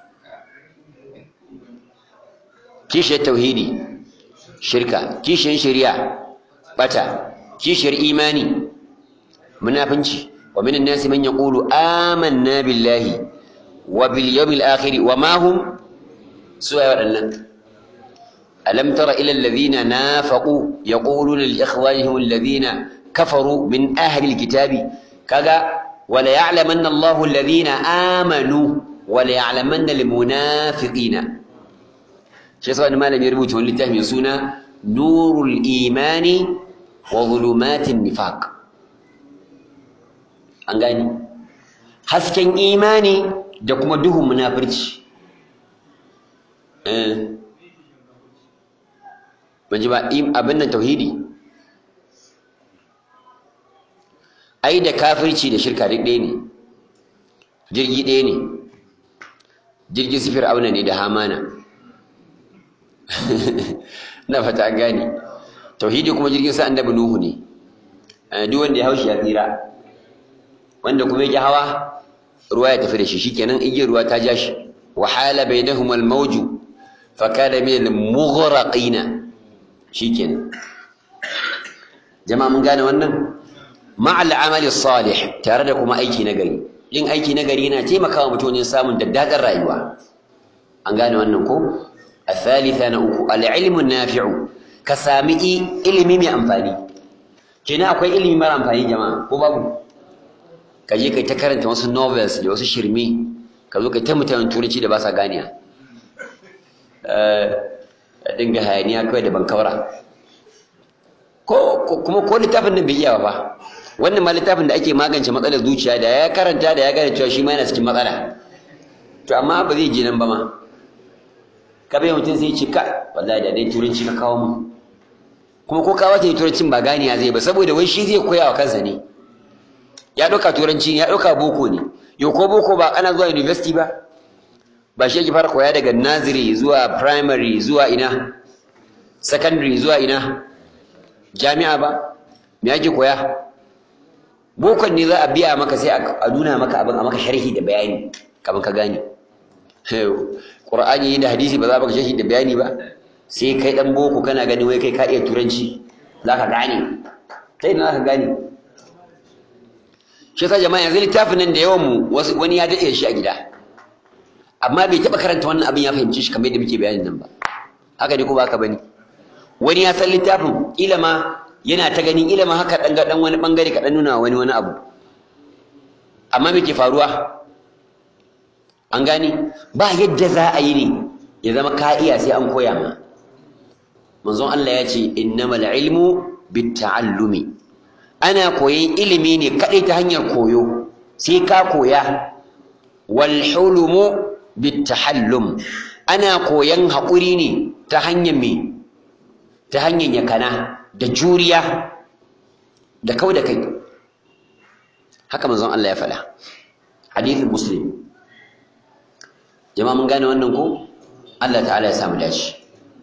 Speaker 1: kishiyar tauhidi shirka kishiyar shari'a bata kishiyar imani munafinci wa minan nasi man yaqulu amanna billahi wa bil yawmil akhir wa ma hum suwa waɗannan ألم تر إلى الذين نافقوا يقولون لإخوانهم الذين كفروا من أهل الكتاب كذا وليعلمن الله الذين آمنوا وليعلمن المنافقين شيء صار ما لم يربط لله من سنة نور الإيمان وظلمات النفاق أنغاني hasken imani da kuma duhun munafurci eh ban ji ba abin nan tauhidi ai da kafirci da shirka duk ɗaya ne jirgi ɗaya ne jirgin sifir auna ne da hamana na fata an gane tauhidi kuma jirgin sa annabi nuhu ne duk wanda ya haushi ya tsira wanda kuma yake hawa ruwa ya tafi da shi shikenan igiyar ruwa ta ja shi wahala bainahum al-mawju fa kana min al-mughraqina shikenan jama'a mun gane wannan ma'al amali salih tare da kuma aiki na gari yin aiki na gari yana taimakawa mutum wajen samun daddaɗar rayuwa an gane wannan ko الثالثة نأكو العلم النافع كسامي ilimi mai amfani kenan akwai ilimi mara amfani jama'a ko babu ka je kai ta karanta wasu novels da wasu shirme ka zo kai ta mutanen turanci da ba sa ganiya a dinga hayaniya kawai da bankawara ko kuma ko littafin nan bai iya ba wannan ma littafin da ake magance matsalar zuciya da ya karanta da ya gane cewa shi ma yana cikin matsala to amma ba zai je nan ba ma ka bai mutum sai ce ka wallahi da dai turanci ka kawo mu kuma ko kawo ta turancin ba ganiya zai ba saboda wai shi zai koya wa kansa ne ya ɗauka turanci ya ɗauka boko ne yau ko boko ba ana zuwa university ba ba shi yake fara koya daga nursery zuwa primary zuwa ina secondary zuwa ina jami'a ba me yake koya bokon ne za a biya maka sai a nuna maka abin a maka sharhi da bayani kamar ka gane Qur'ani da hadisi ba za ka sharhi da bayani ba sai kai dan boko kana gani wai kai ka iya turanci za ka gane sai na za ka gane shi yasa jama'a yanzu littafin nan da yawan mu wani ya daɗe shi a gida amma bai taɓa karanta wannan abin ya fahimci shi kamar yadda muke bayanin nan ba haka ne ko ba haka bane wani ya san littafin kila ma yana ta ganin ilimin haka dan ga dan wani bangare ka dan nuna wani wani abu amma me ke faruwa an gane ba yadda za a yi ne ya zama ka iya sai an koya ma manzon Allah ya ce innamal ilmu bitta'allumi ana koyan ilimi ne kadai ta hanyar koyo sai ka koya wal hulmu bittahallum ana koyan haƙuri ne ta hanyar me ta hanyar yakana da juriya da kau da kai haka manzon Allah ya faɗa hadithin muslim jama'a mun gane wannan ko Allah ta'ala ya samu dace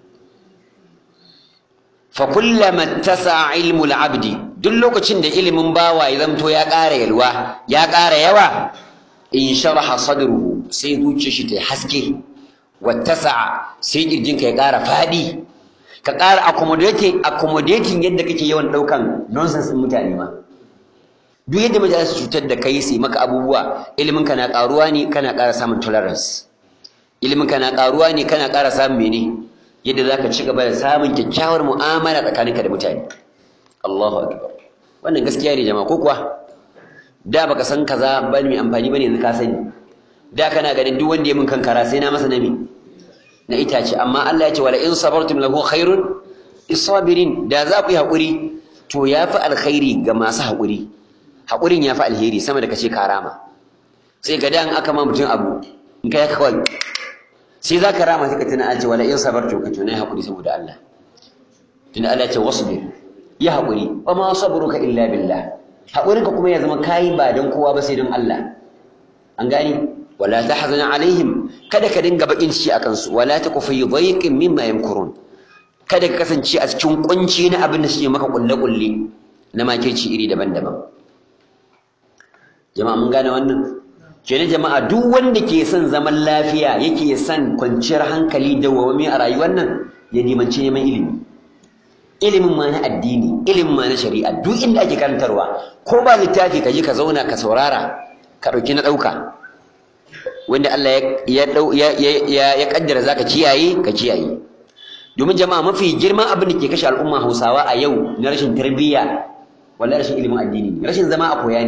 Speaker 1: fa kullama tasa ilmul abdi duk lokacin da ilimin bawa ya zamto ya ƙara yalwa ya ƙara yawa in sharaha sadruhu sai zuciyar shi ta haske wattasa sai kirjinka ya ƙara faɗi ka ƙara accommodating accommodating yadda kake yawan ɗaukan nonsense ɗin mutane ma duk yadda mutane su cutar da kai su maka abubuwa ilimin ka na ƙaruwa ne kana ƙara samun tolerance ilimin ka na ƙaruwa ne kana ƙara samun mene yadda za ka ci gaba da samun kyakkyawar mu'amala tsakaninka da mutane Allahu akbar wannan gaskiya ne jama'a ko kuwa da baka san kaza ba mai amfani bane yanzu ka sani da kana ganin duk wanda ya min kankara sai na masa nami na itace amma Allah ya ce wala in sabartum lahu khairun isabirin da za ku yi haƙuri to yafi alkhairi ga masu haƙuri haƙurin yafi alheri sama da kace karama sai ga dan aka ma mutum abu in kai ka kawai sai za ka rama sai ka tuna an ce wala in sabartum ka tuna haƙuri saboda Allah tunda Allah ya ce wasbir ya haƙuri wa ma sabruka illa billah haƙurinka kuma ya zama kayi ba don kowa ba sai don Allah an gani wala tahzan alaihim kada ka dinga bakin ciki akan su wala taku fi dhayqin mimma yamkurun kada ka kasance a cikin kunci na abin da suke maka kulle kulle na makirci iri daban-daban jama'a mun gane wannan kenan jama'a duk wanda ke son zaman lafiya yake son kwanciyar hankali da wawami a rayuwar nan ya dimanci neman ilimi ilimin ma na addini ilimin ma na shari'a duk inda ake karantarwa ko ba littafi ka je ka zauna ka saurara ka ɗauki na ɗauka wanda Allah ya ya ya kaddara zaka kiyaye ka kiyaye domin jama'a mafi girman abin da ke kashe al'umma Hausawa a yau na rashin tarbiyya wallahi rashin ilimin addini ne rashin zama a koya ne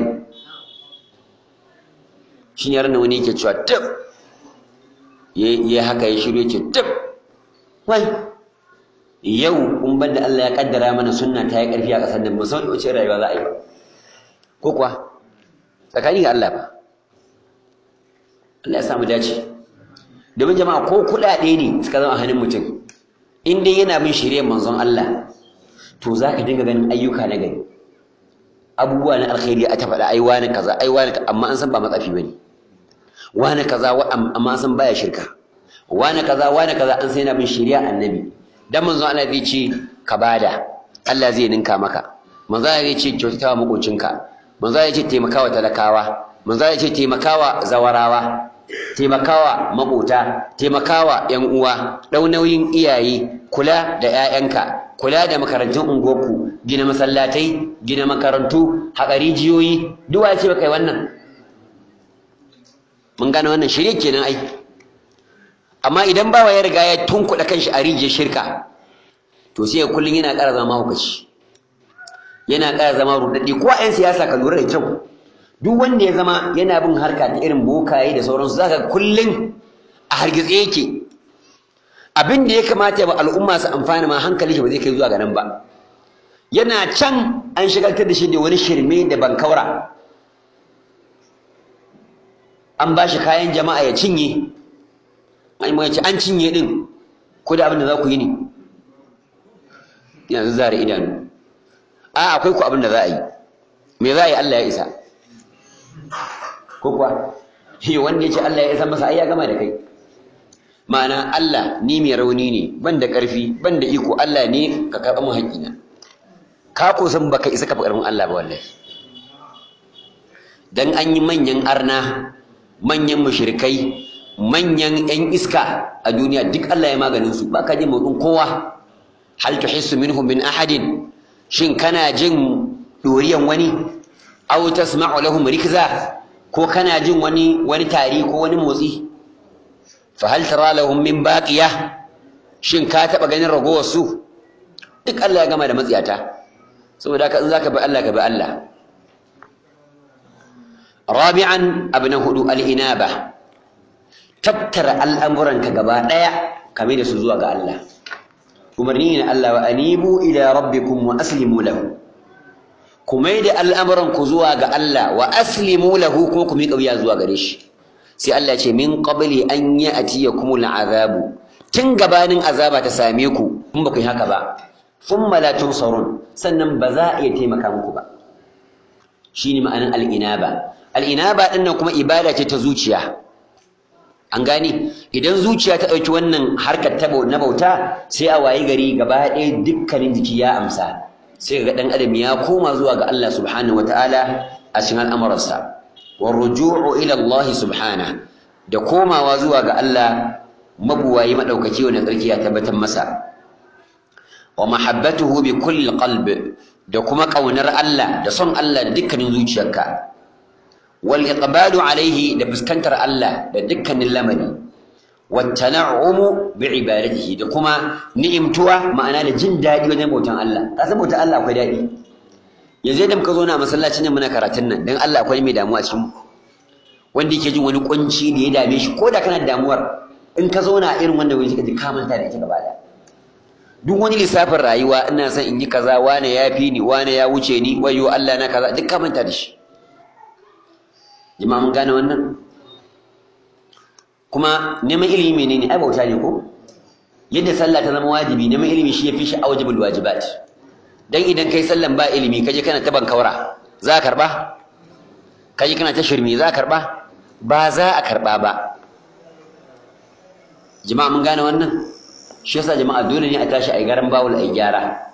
Speaker 1: shin yaran da wani yake cewa tab ya haka ya shiru yake tab wai yau kun ban da Allah ya kaddara mana sunna ta yi ƙarfi a ƙasar nan musamman wace rayuwa za a yi ba ko kuwa tsakani ga Allah ba Allah ya samu dace domin jama'a ko kuɗaɗe ne suka zama a hannun mutum in dai yana bin shirye manzon Allah to za ka dinga ganin ayyuka na gari abubuwa na alkhairi a ta faɗa ai wani kaza ai wani amma an san ba matsafi bane wani kaza amma an san baya shirka wani kaza wani kaza an san yana bin shari'a annabi dan manzo Allah zai ce ka bada Allah zai ninka maka manzo Allah zai ce kyautatawa makocinka manzo Allah zai ce taimakawa talakawa manzo Allah zai ce taimakawa zawarawa taimakawa makota taimakawa yan uwa dau nauyin iyaye kula da ƴaƴanka kula da makarantun unguwarku gina masallatai gina makarantu haƙa rijiyoyi duk wa ce kai wannan mun gane wannan shirye kenan ai amma idan bawa ya riga ya tunkuɗa kanshi a rijiyar shirka to sai kullum yana ƙara zama hukaci yana ƙara zama rudaddi ko a 'yan siyasa ka lura da kyau duk wanda ya zama yana bin harka ta irin bokaye da sauransu zaka kullum a hargitse yake abin da ya kamata ba al'umma su amfana ma hankali shi ba zai kai zuwa ga nan ba yana can an shigaltar da shi da wani shirme da bankaura an ba shi kayan jama'a ya cinye an ce an cinye din ko da abin da za ku yi ne yanzu zare idanu a akwai ku abin da za a yi me za a yi Allah ya isa ko kuwa shi wanda ya ce Allah ya isa masa ai ya gama da kai ma'ana Allah ni mai rauni ne ban da ƙarfi ban da iko Allah ne ka karɓa mu haƙƙina ka ko san baka isa ka fi ƙarfin Allah ba wallahi dan an yi manyan arna manyan mushrikai manyan yan iska a duniya duk Allah ya maganin su ba ka jin motsin kowa hal tuhissu minhum min ahadin shin kana jin doriyan wani aw tasma'u lahum rikza ko kana jin wani wani tari ko wani motsi fa hal tara lahum min baqiya shin ka taba ganin ragowar su duk Allah ya gama da matsiyata saboda haka in zaka bi Allah ka bi Allah rabi'an abna hudu al-inaba tattara al'amuranka gaba daya kame da su zuwa ga Allah umarni ne Allah wa anibu ila rabbikum wa aslimu lahu kuma da al'amuran ku zuwa ga Allah wa aslimu lahu kuma ku miƙa wuya zuwa gare shi sai Allah ce min qabli an ya'tiyakum al'azabu tun gabanin azaba ta same ku in ba ku yi haka ba thumma la tunsarun sannan ba za a iya taimaka muku ba shine ma'anar al'inaba al'inaba din nan kuma ibada ce ta zuciya an gane idan zuciya ta ɗauki wannan harkar ta na bauta sai a wayi gari gaba ɗaya dukkanin jiki ya amsa sai ga ɗan adam ya koma zuwa ga Allah subhanahu wataala a cikin al'amuransa wa ruju'u ila Allah subhanahu da komawa zuwa ga Allah mabuwayi madaukaki wanda tsarki ya tabbatar masa wa mahabbatuhu bi kulli qalb da kuma kaunar Allah da son Allah da dukkanin zuciyarka wal iqbalu alaihi da fuskantar Allah da dukkanin lamari wat tana'umu bi ibadatihi da kuma ni'imtuwa ma'ana da jin daɗi wajen bautan Allah ka san bautan Allah akwai daɗi yanzu da muka zo na masallacin nan muna karatun nan dan Allah akwai mai damuwa cikin wanda yake jin wani kunci da ya dame shi ko da kana damuwar in ka zauna irin wanda wani ka ji ka manta da ita gaba da duk wani lissafin rayuwa ina son in yi kaza wane ya fi ni wane ya wuce ni wayo Allah na kaza duk ka manta da shi jama'a mun gane wannan kuma neman ilimi menene ai bauta ne ko yadda sallah ta zama wajibi neman ilimi shi yafi shi awjibul wajibat dan idan kai sallan ba ilimi kaje kana ta bankaura za ka karba kaje kana ta shirmi za ka karba ba za a karba ba jama'a mun gane wannan shi yasa jama'a dole ne a tashi a garan bawul a gyara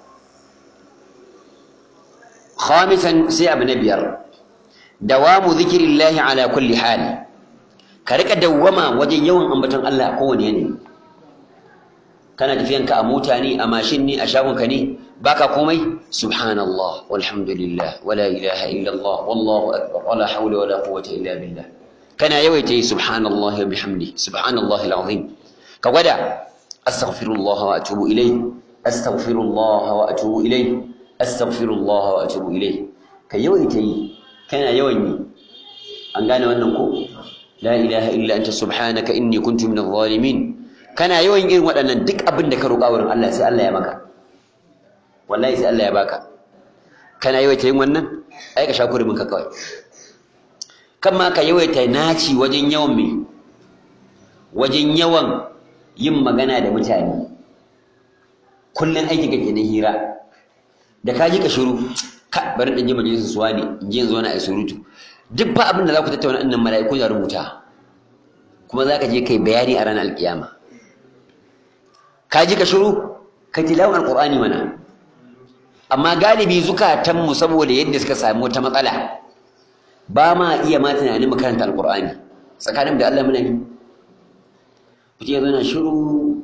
Speaker 1: khamisan sai abu na biyar dawamu zikirillahi ala kulli hal ka rika dawwama wajen yawan ambaton Allah a kowane yanayi kana tafiyanka a mota ne a mashin ne a shagonka ne baka komai subhanallah walhamdulillah wala ilaha illallah wallahu akbar wala hawla wala quwwata illa billah kana yawaita yi subhanallah wa bihamdi subhanallah alazim ka gwada astaghfirullah wa atubu ilayh astaghfirullah wa atubu ilayh astaghfirullah wa atubu ilayh ka yawaita yi kana yawan yi an gane wannan ko la ilaha illa anta subhanaka inni kuntu minadh zalimin kana yawan irin waɗannan duk abin da ka roƙa wurin Allah sai Allah ya maka wallahi sai Allah ya baka kana yawaita yin wannan ai ka sha kurumin ka kawai kan ma ka yawaita naci wajen yawan me wajen yawan yin magana da mutane kullun aiki kake na hira da ka ji ka shiru ka bari dan je majalisar suwa ne in je yanzu wani ai surutu duk ba abin da za ku tattauna annan mala'iku da rubuta kuma za ka je kai bayani a ranar alkiyama ka ji ka shiru ka tilawan alqur'ani mana amma galibi zukatanmu saboda yadda suka samu wata matsala ba ma iya ma tunanin mu karanta alqur'ani tsakanin da Allah muna yi mutum ya zo na shiru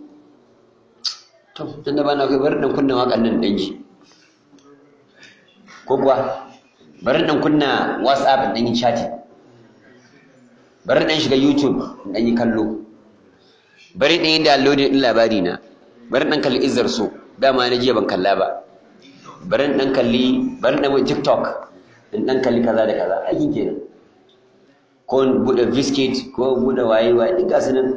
Speaker 1: to tunda ba na kai bari dan kunna waƙan nan dan ji ko kuwa bari dan kunna whatsapp dan yi chatting bari dan shiga youtube dan yi kallo bari dan yi downloading din labari na bari dan kalli izzar so dama na jiya ban kalla ba bari dan kalli bari dan wai tiktok in dan kalli kaza da kaza aikin kenan ko bude biscuit ko bude waye waye duk gasu nan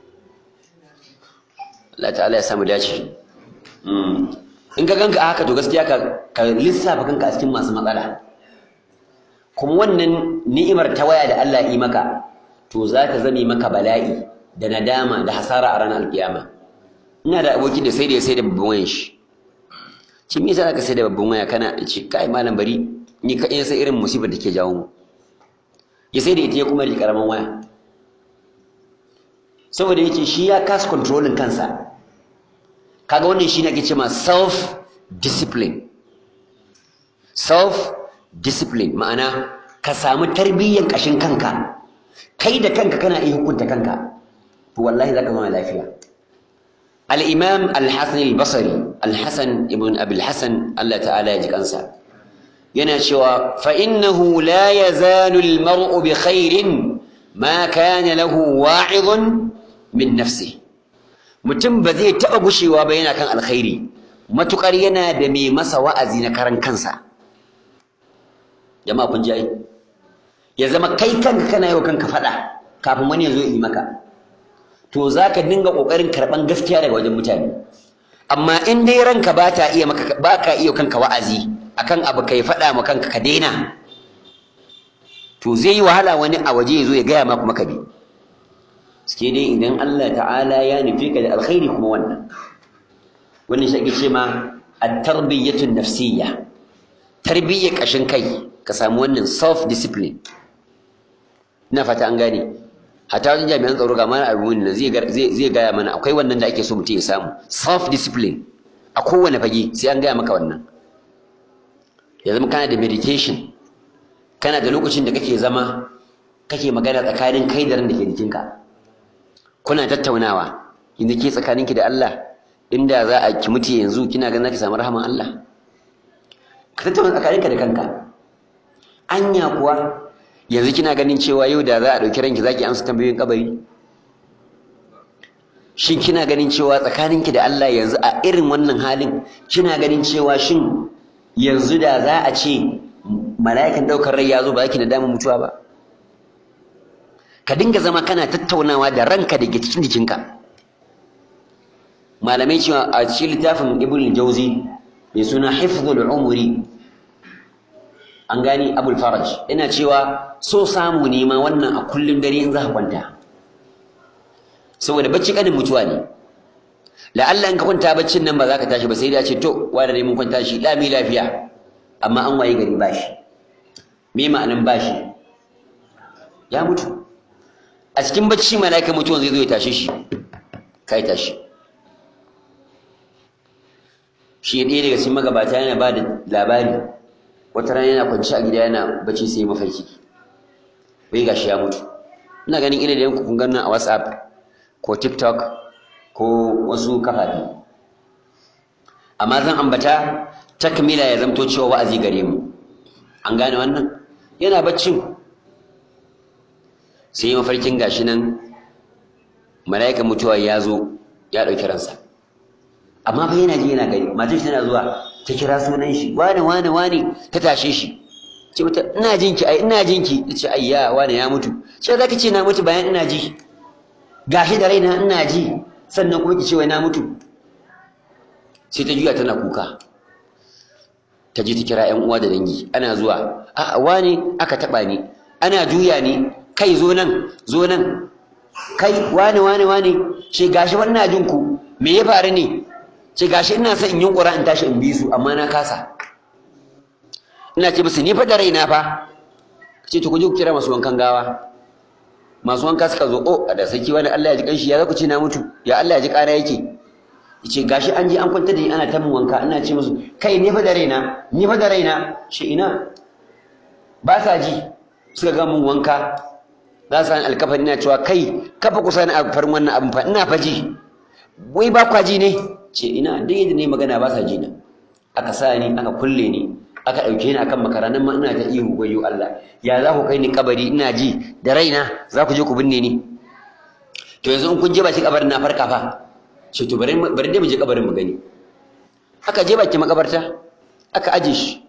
Speaker 1: Allah ta'ala ya samu dace in ka ganka a haka to gaskiya ka lissafa kanka a cikin masu matsala kuma wannan ni'imar ta waya da Allah yi maka to za ta zame maka bala'i da nadama da hasara a ranar alkiyama ina da aboki da sai da ya sai da babban wayan shi ce me yasa ka sai da babban waya kana ce kai malam bari ni ka sai irin musibar da ke jawo mu ya sai da ita ya kuma rike karaman waya saboda yake shi ya kasa controlling kansa kaga wannan shine ake cewa self discipline self discipline ma'ana ka samu tarbiyyan kashin kanka kai da kanka kana iya hukunta kanka to wallahi zaka zama lafiya al-imam al-hasan al-basri al-hasan ibn abi al-hasan Allah ta'ala ya ji kansa yana cewa fa innahu la yazalu al-mar'u bi khairin ma kana lahu wa'idun min nafsi mutum ba zai taɓa gushewa ba yana kan alkhairi matukar yana da mai masa wa'azi na karan kansa jama'a kun ji ai ya zama kai kanka kana yi wa kanka faɗa kafin wani ya zo yi maka to za ka dinga ƙoƙarin karɓan gaskiya daga wajen mutane amma in dai ranka ba ta iya maka ba ka iya kanka wa'azi akan abu kai faɗa ma kanka ka daina to zai yi wahala wani a waje ya zo ya gaya ma kuma ka bi suke dai idan Allah ta'ala ya nufi ka da alkhairi kuma wannan wannan shi ake ce ma at-tarbiyyatu nafsiyya tarbiyyar kashin kai ka samu wannan self discipline ina fata an gane hatta wajen jami'an tsaro ga mana abu ne zai zai gaya mana akwai wannan da ake so mutum ya samu self discipline a kowane fage sai an gaya maka wannan ya zama kana da meditation kana da lokacin da kake zama kake magana tsakanin kai da ran da ke jikinka kuna tattaunawa inda ke tsakaninki da Allah inda za a ki mutu yanzu kina ganin zaki samu rahaman Allah ka tattauna tsakaninka da kanka anya kuwa yanzu kina ganin cewa yau da za a ɗauki ranki zaki amsa tambayoyin kabari shin kina ganin cewa tsakaninki da Allah yanzu a irin wannan halin kina ganin cewa shin yanzu da za a ce mala'ikan ɗaukar rai ya zo ba ki da damar mutuwa ba ka dinga zama kana tattaunawa da ranka da ke cikin jikinka malamai cewa a cikin littafin ibn jauzi mai suna hifzul umri an gani abul faraj ina cewa so samu ne ma wannan a kullum dare in za ka kwanta saboda bacci kanin mutuwa ne la'alla in ka kwanta baccin nan ba za ka tashi ba sai da ce to wanda ne mun kwanta shi lami lafiya amma an waye gari bashi me ma'anan bashi ya mutu a cikin bacci mala'ika mutuwan zai zo ya tashe shi kai tashi shi ɗaya daga cikin magabata yana ba da labari wata rana yana kwanci a gida yana bacci sai mafarki bai gashi ya mutu ina ganin ina da yanku kun ganin a whatsapp ko tiktok ko wasu kafafi amma zan ambata takmila ya zamto cewa wa'azi gare mu an gane wannan yana baccin sai yi mafarkin gashi nan mala'ikan mutuwa ya zo ya ɗauki ransa amma fa yana ji yana gani matar shi tana zuwa ta kira sunan shi wane wane wane ta tashe shi ce mata ina jin ki ai ina jin ki ta ce ayya wane ya mutu ce za ki ce na mutu bayan ina ji gashi da raina ina ji sannan kuma ki ce wai na mutu sai ta juya tana kuka ta je ta kira ƴan uwa da dangi ana zuwa a'a wane aka taɓa ni ana juya ni kai zo nan zo nan kai wane wane wane ce gashi wannan jin ku me ya faru ne ce gashi ina son in yi ƙura in tashi in bi su amma na kasa ina ce musu ni fa da raina fa ce to ku je ku kira masu wankan gawa masu wanka suka zo oh da saki wani Allah ya ji kanshi ya za ku ce na mutu ya Allah ya ji ƙara yake yace gashi an je an kwanta da ni ana ta mun wanka ina ce musu kai ni fa da raina ni fa da raina shi ina ba sa ji suka ga mun wanka za su sani alkafari na cewa kai kafa kusa na farin wannan abin fa ina fa ji wai ba kwa ji ne ce ina duk yadda ne magana ba sa ji na aka sa ni aka kulle ni aka ɗauke ni akan makara nan ma ina ta ihu gwayo Allah ya za ku kai ni kabari ina ji da raina za ku je ku binne ni to yanzu in kun je baki kabarin na farka fa ce to bari bari dai mu je kabarin mu gani aka je baki makabarta aka aje shi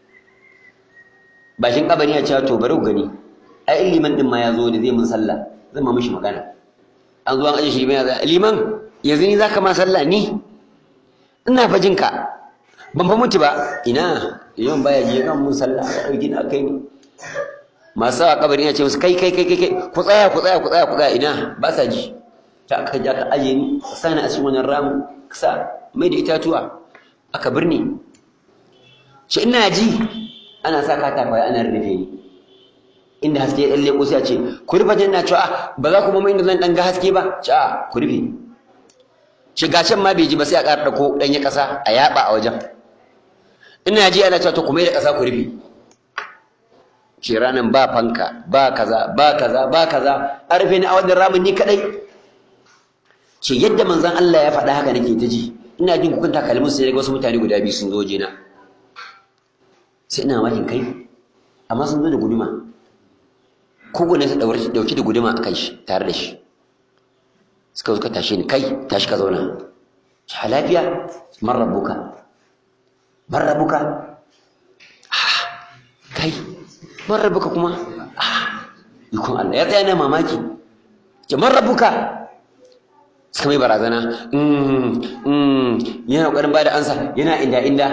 Speaker 1: bakin kabari ya ce to bari ku gani ai liman din ma ya zo ne zai mun sallah zan ma mishi magana an zo an aje shi liman ya liman yanzu ni zaka ma sallah ni ina fa jinka ban fa mutu ba ina liman baya je kan mun sallah ya dauki na kai ni masu sawa kabari ya ce musu kai kai kai kai ku tsaya ku tsaya ku tsaya ku tsaya ina ba sa ji ta aka ja ka aje ni ka sani a cikin wannan ramu ka sa mai da itatuwa aka birni shi ina ji ana sa katakwaye ana rufe ni inda haske ya dalle sai a ce ku rufe janna cewa ba za ku mamu inda zan dan ga haske ba ce a ku rufe shiga can ma bai ji ba sai a ƙara ɗauko ɗanye ƙasa a yaɓa a wajen ina ji ana cewa to ku mai da ƙasa ku rufe ce ranan ba fanka ba kaza ba kaza ba kaza an rufe ni a wannan ramin ni kadai ce yadda manzon Allah ya faɗa haka nake ta ji ina jin kukunta kalmin sai daga wasu mutane guda biyu sun zo jina sai ina mamakin kai amma sun zo da guduma kowane ta dauki da guduma a kai shi tare da shi suka zo ka tashe ni kai tashi ka zauna ci lafiya man rabbuka man rabbuka kai man rabbuka kuma ikon Allah ya tsaya na mamaki ce man rabbuka suka mai barazana yana ƙoƙarin ba da ansa yana inda inda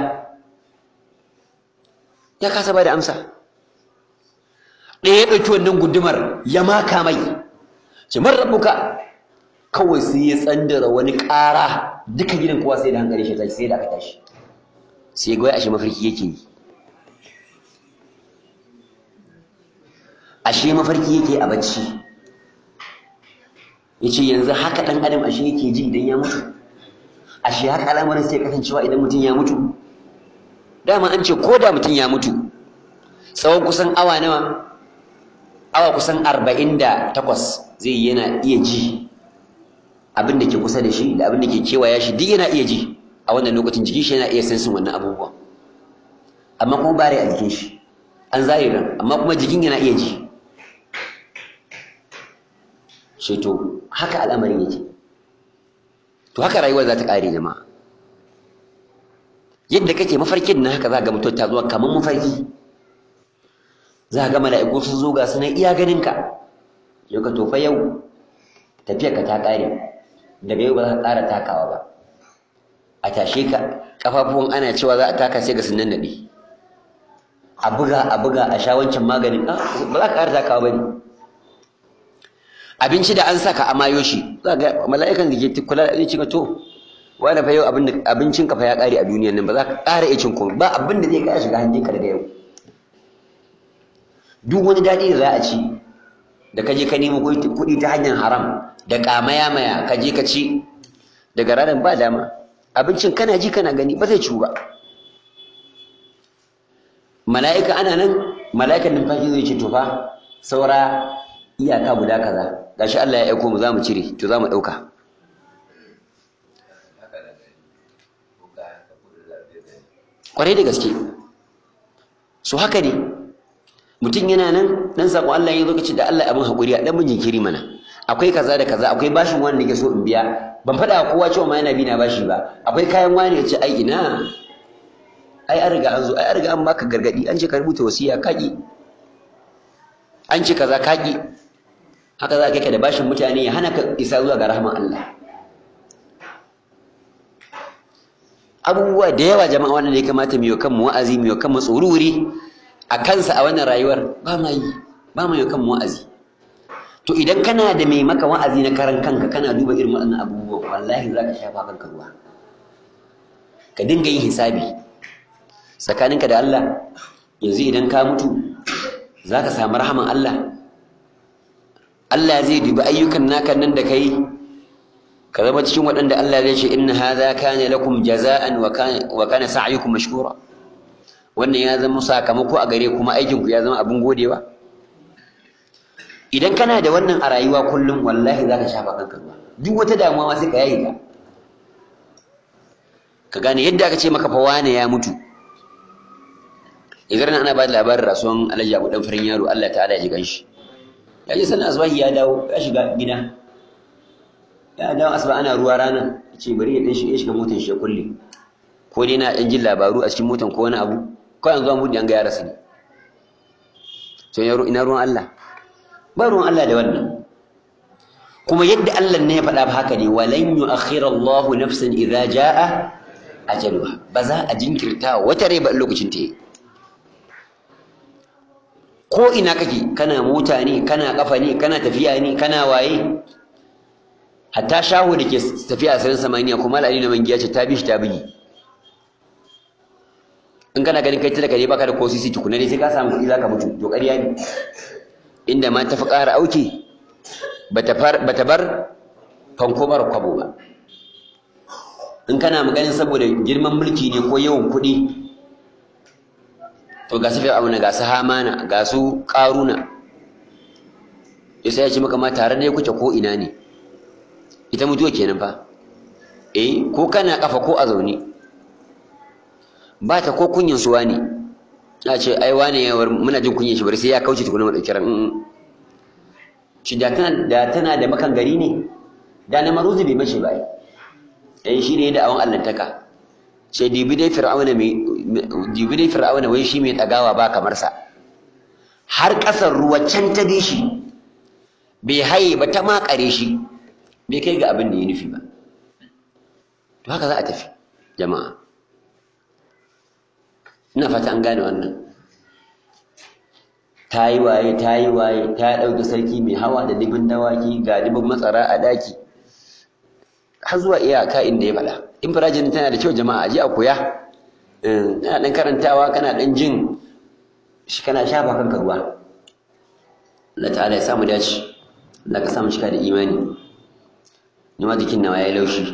Speaker 1: ya kasa ba da amsa ɗaya ya ɗauki wannan gudumar ya maka mai ce man rabbuka kawai sai ya tsandara wani ƙara duka gidan kowa sai da hankali shi tashi sai da aka tashi sai ga wai ashe mafarki yake yi ashe mafarki yake a bacci yace yanzu haka dan adam ashe yake ji idan ya mutu ashe haka al'amarin sai kasancewa idan mutum ya mutu dama an ce ko da mutum ya mutu tsawon kusan awa nawa awa kusan arba'in da takwas zai yana iya ji abin da ke kusa da shi da abin da ke kewaya shi duk yana iya ji a wannan lokacin jikin shi yana iya sensin wannan abubuwan amma kuma bare a jikin shi an zahiran amma kuma jikin yana iya ji shi to haka al'amarin yake to haka rayuwar za ta ƙare jama'a yadda kake mafarkin na haka za ga mutum ta zuwa kamar mafarki za ga mala'iku sun zo ga sunan iya ganinka yau ka tofa yau tafiyarka ta ƙare daga yau ba za ka ƙara takawa ba a tashe ka ƙafafuwan ana cewa za a taka sai ga sunan naɗe a buga a buga a sha wancan maganin ba za ka ƙara takawa ba ne abinci da an saka a mayo shi za ga mala'ikan da ke kula da zai to wani fa yau abincin ka fa ya ƙare a duniyan nan ba za ka ƙara iya cin komai ba abin da zai ƙara shiga hannunka daga yau duk wani daɗi da za a ci da ka je ka nemo kuɗi ta hanyar haram da ƙamaya maya ka je ka ci daga ranar ba dama abincin kana ji kana gani ba zai ciwu ba mala'ika ana nan mala'ikan numfashi zai ce to fa saura iyaka guda kaza gashi Allah ya aiko mu za mu cire to za mu ɗauka ƙwarai da gaske su haka ne mutum yana nan dan sako Allah ya zo kace da Allah abin hakuri a dan mun jinkiri mana akwai kaza da kaza akwai bashin wani nake so in biya ban faɗa wa kowa cewa ma yana bi na bashi ba akwai kayan wani ya ce ai ina ai an riga an zo ai an riga an baka gargadi an ce ka rubuta wasiya kaki an ce kaza kaki haka za ka kai da bashin mutane ya hana ka isa zuwa ga rahman Allah abubuwa da yawa jama'a wannan ya kamata mu yi kanmu wa'azi mu yi kanmu tsururi a kansa a wannan rayuwar ba ma yi ba ma yi kanmu wa'azi to idan kana da mai maka wa'azi na karan kanka kana duba irin waɗannan abubuwan wallahi za ka shafa kanka ruwa ka dinga yin hisabi tsakaninka da Allah yanzu idan ka mutu za ka samu rahaman Allah Allah zai dubi ayyukan naka nan da kai ka zama cikin waɗanda Allah zai ce inna hadha kana lakum jaza'an wa kana sa'yukum mashkura wannan ya zama sakamako a gare kuma aikin ku ya zama abin godewa idan kana da wannan a rayuwa kullum wallahi zaka shafa kanka ruwa duk wata damuwa ma sai ka yayi ta ka gane yadda aka ce maka fa wane ya mutu idan ana ba da labarin rasuwan Alhaji Abu dan farin yaro Allah ta'ala ya ji ganshi ya je sanin asbahi ya dawo ya shiga gida ya dawo asuba ana ruwa rana ya ce bari ya dan shiga shiga motar shi ya kulle ko dai na dan jin labaru a cikin motar ko wani abu ko yanzu an buɗe an ga ya rasu ne to ina ruwan Allah ba ruwan Allah da wannan kuma yadda Allah ne ya faɗa ba haka ne walan yu'akhkhira Allah nafsan idza jaa ajaluha ba za a jinkirta wata rai ba lokacin ta yi ko ina kake kana mota ne kana kafa ne kana tafiya ne kana waye hatta shahu da ke tafiya a sarin samaniya kuma al'ali na mangiya ce ta bi shi ta bugi in kana ganin kai talaka ne baka da ko sisi tukuna ne sai ka samu kuɗi zaka mutu to ƙarya ne inda ma ta fi ƙara auki bata bar fanko mara kwabo ba in kana maganin saboda girman mulki ne ko yawan kuɗi to ga su fir'auna ga su hamana ga su karuna sai ya ce maka ma tare da kuke ko ina ne ita mutuwa kenan fa eh ko kana kafa ko a zaune ba ta ko kunyin suwa ne ya ce ai wane yawar muna jin kunyin shi bari sai ya kauce tukuna mu dauki ran shi da tana da tana da makan gari ne da na maruzi bai mace ba ai shi ne da awan allantaka sai dibi dai fir'auna mai dibi dai fir'auna wai shi mai dagawa ba kamar sa har kasar ruwa can ta bi shi bai haye ba ta makare shi bai kai ga abin da ya nufi ba to haka za a tafi jama'a ina fata an gane wannan ta yi waye ta yi waye ta ɗauki sarki mai hawa da dubin dawaki ga dubin matsara a ɗaki har zuwa iyaka inda ya faɗa infirajin tana da kyau jama'a ji a koya kana ɗan karantawa kana ɗan jin shi kana shafa kanka ruwa Allah ta'ala ya samu dace Allah ka samu cika da imani ni ma jikin nawa ya laushi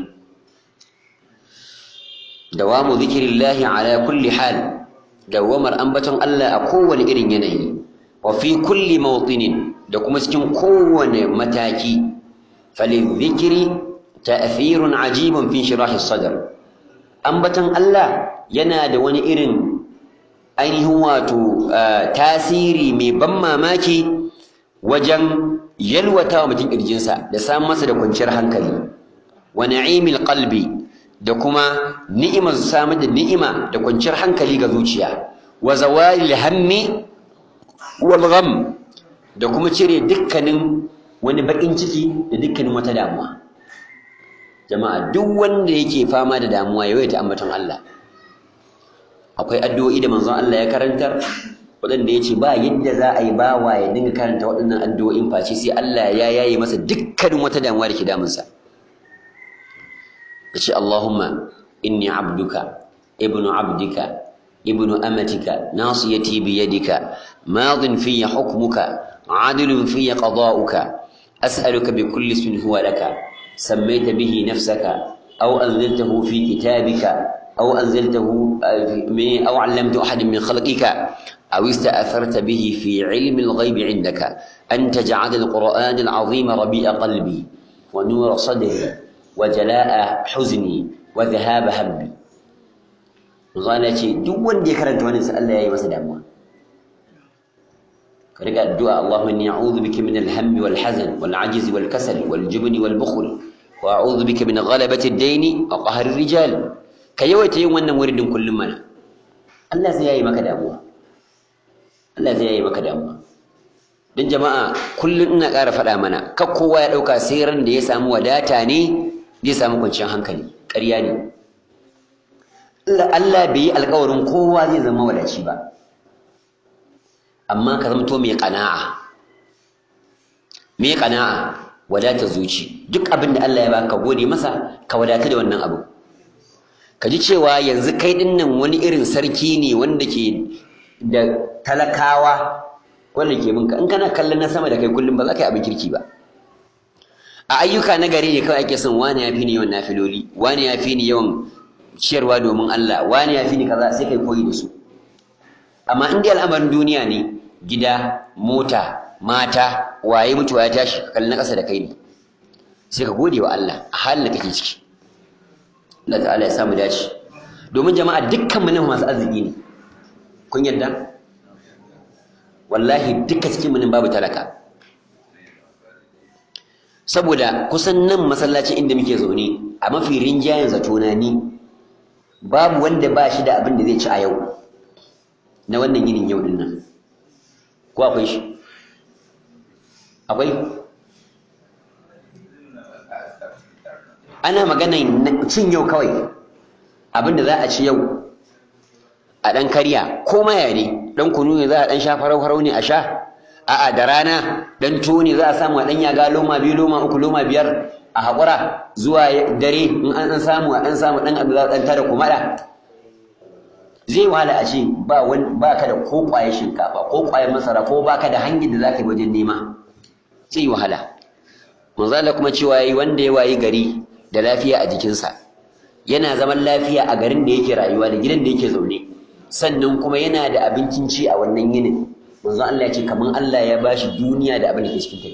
Speaker 1: dawamu zikirillahi ala kulli hal dawamar ambaton Allah a kowane irin yanayi wa fi kulli mawtinin da kuma cikin kowane mataki falidhikri ta'thirun ajibun fi shirahi sadr ambaton Allah yana da wani irin ainihin wato tasiri mai ban mamaki wajen yalwata wa mutum ƙirjinsa da samun masa da kwanciyar hankali wa na'imil qalbi da kuma ni'imar samar da ni'ima da kwanciyar hankali ga zuciya wa zawalil hammi wal gham da kuma cire dukkanin wani bakin ciki da dukkanin wata damuwa jama'a duk wanda yake fama da damuwa ya yawaita ambaton Allah akwai addu'o'i da manzon Allah ya karantar waɗanda ya ce ba yadda za a yi bawa ya dinga karanta waɗannan addu'o'in face sai Allah ya yaye masa dukkanin wata damuwa da ke damunsa ya ce Allahumma inni abduka ibnu abdika ibnu amatika nasiyati biyadika madin fiyya hukmuka adilun fiyya qada'uka as'aluka bi kulli ismin huwa laka sammaita bihi nafsaka aw anzaltahu fi kitabika أو أنزلته أو علمته أحد من خلقك أو استأثرت به في علم الغيب عندك أن تجعل القرآن العظيم ربيع قلبي ونور صدري وجلاء حزني وذهاب همي قال شيء دون دي كرنت وانا سأل يا مسا دموا كرجع الدعاء اللهم إني أعوذ بك من الهم والحزن والعجز والكسل والجبن والبخل وأعوذ بك من غلبة الدين وقهر الرجال ka yawaita yin wannan wuridin kullum mana Allah zai yayi maka damuwa Allah zai yayi maka damuwa don jama'a kullum ina ƙara faɗa mana kar kowa ya ɗauka sai ran da ya samu wadata ne zai samu kwanciyar hankali ƙarya ne Allah bai yi alƙawarin kowa zai zama wadaci ba amma ka zamto mai ƙana'a mai ƙana'a wadata zuci duk abin da Allah ya baka gode masa ka wadata da wannan abu ka ji cewa yanzu kai ɗin nan wani irin sarki ne wanda ke da talakawa wanda ke binka in kana kallon na sama da kai kullum ba za ka yi abin kirki ba a ayyuka na gari ne kawai ake son wani ya fi ni yawan nafiloli wani ya fi ni yawan ciyarwa domin Allah wani ya fi ni kaza sai kai koyi da su amma in dai al'amarin duniya ne gida mota mata waye mutuwa ya tashi ka kalli na ƙasa da kai ne sai ka gode wa Allah a halin da kake ciki Allah ta'ala ya samu dace domin jama'a dukkan mu nan masu arziki ne kun yarda wallahi duka cikin mu nan babu talaka saboda kusan nan masallacin inda muke zaune a mafi rinjayen zatona ni babu wanda ba shi da abin da zai ci a yau na wannan yinin yau din nan ko akwai shi akwai ana magana cin yau kawai abinda za a ci yau a ɗan karya ko maya ne ɗan kunu ne za a ɗan sha farau-farau ne a sha a'a da rana ɗan tuwo ne za a samu a ɗan yaga loma biyu loma uku loma biyar a haƙura zuwa dare in an ɗan samu a ɗan samu ɗan abu za a ɗan tara kumaɗa zai wahala a ce ba ba ka da ko ƙwayar shinkafa ko ƙwayar masara ko ba ka da hanyar da za ka yi wajen nema zai yi wahala manzala kuma cewa yi wanda ya wayi gari da lafiya a jikinsa yana zaman lafiya a garin da yake rayuwa da gidan da yake zaune sannan kuma yana da abincin ci a wannan yinin manzo Allah ya ce kaman Allah ya bashi duniya da abin da ke cikin ta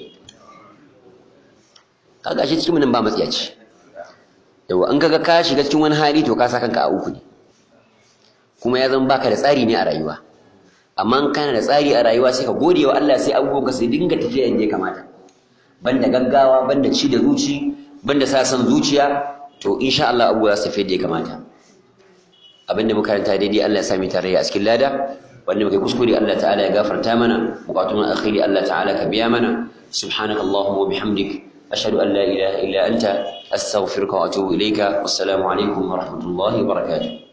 Speaker 1: kaga shi cikin nan ba matsiyaci yawa an kaga ka shiga cikin wani hali to ka sa kanka a uku ne kuma ya zama baka da tsari ne a rayuwa amma in kana da tsari a rayuwa sai ka gode wa Allah sai abubuwan ka sai dinga tafiya yadda ya kamata banda gaggawa banda ci da zuci banda sa san zuciya to insha Allah abubuwa za su tafi yadda ya kamata abinda muka karanta daidai Allah ya sami tarayya a cikin lada wanda muka kuskure Allah ta'ala ya gafarta mana bukatun akhiri Allah ta'ala ka biya mana subhanakallahumma wa bihamdik ashhadu an la ilaha illa anta astaghfiruka wa atubu ilayka wassalamu alaikum wa rahmatullahi wa barakatuh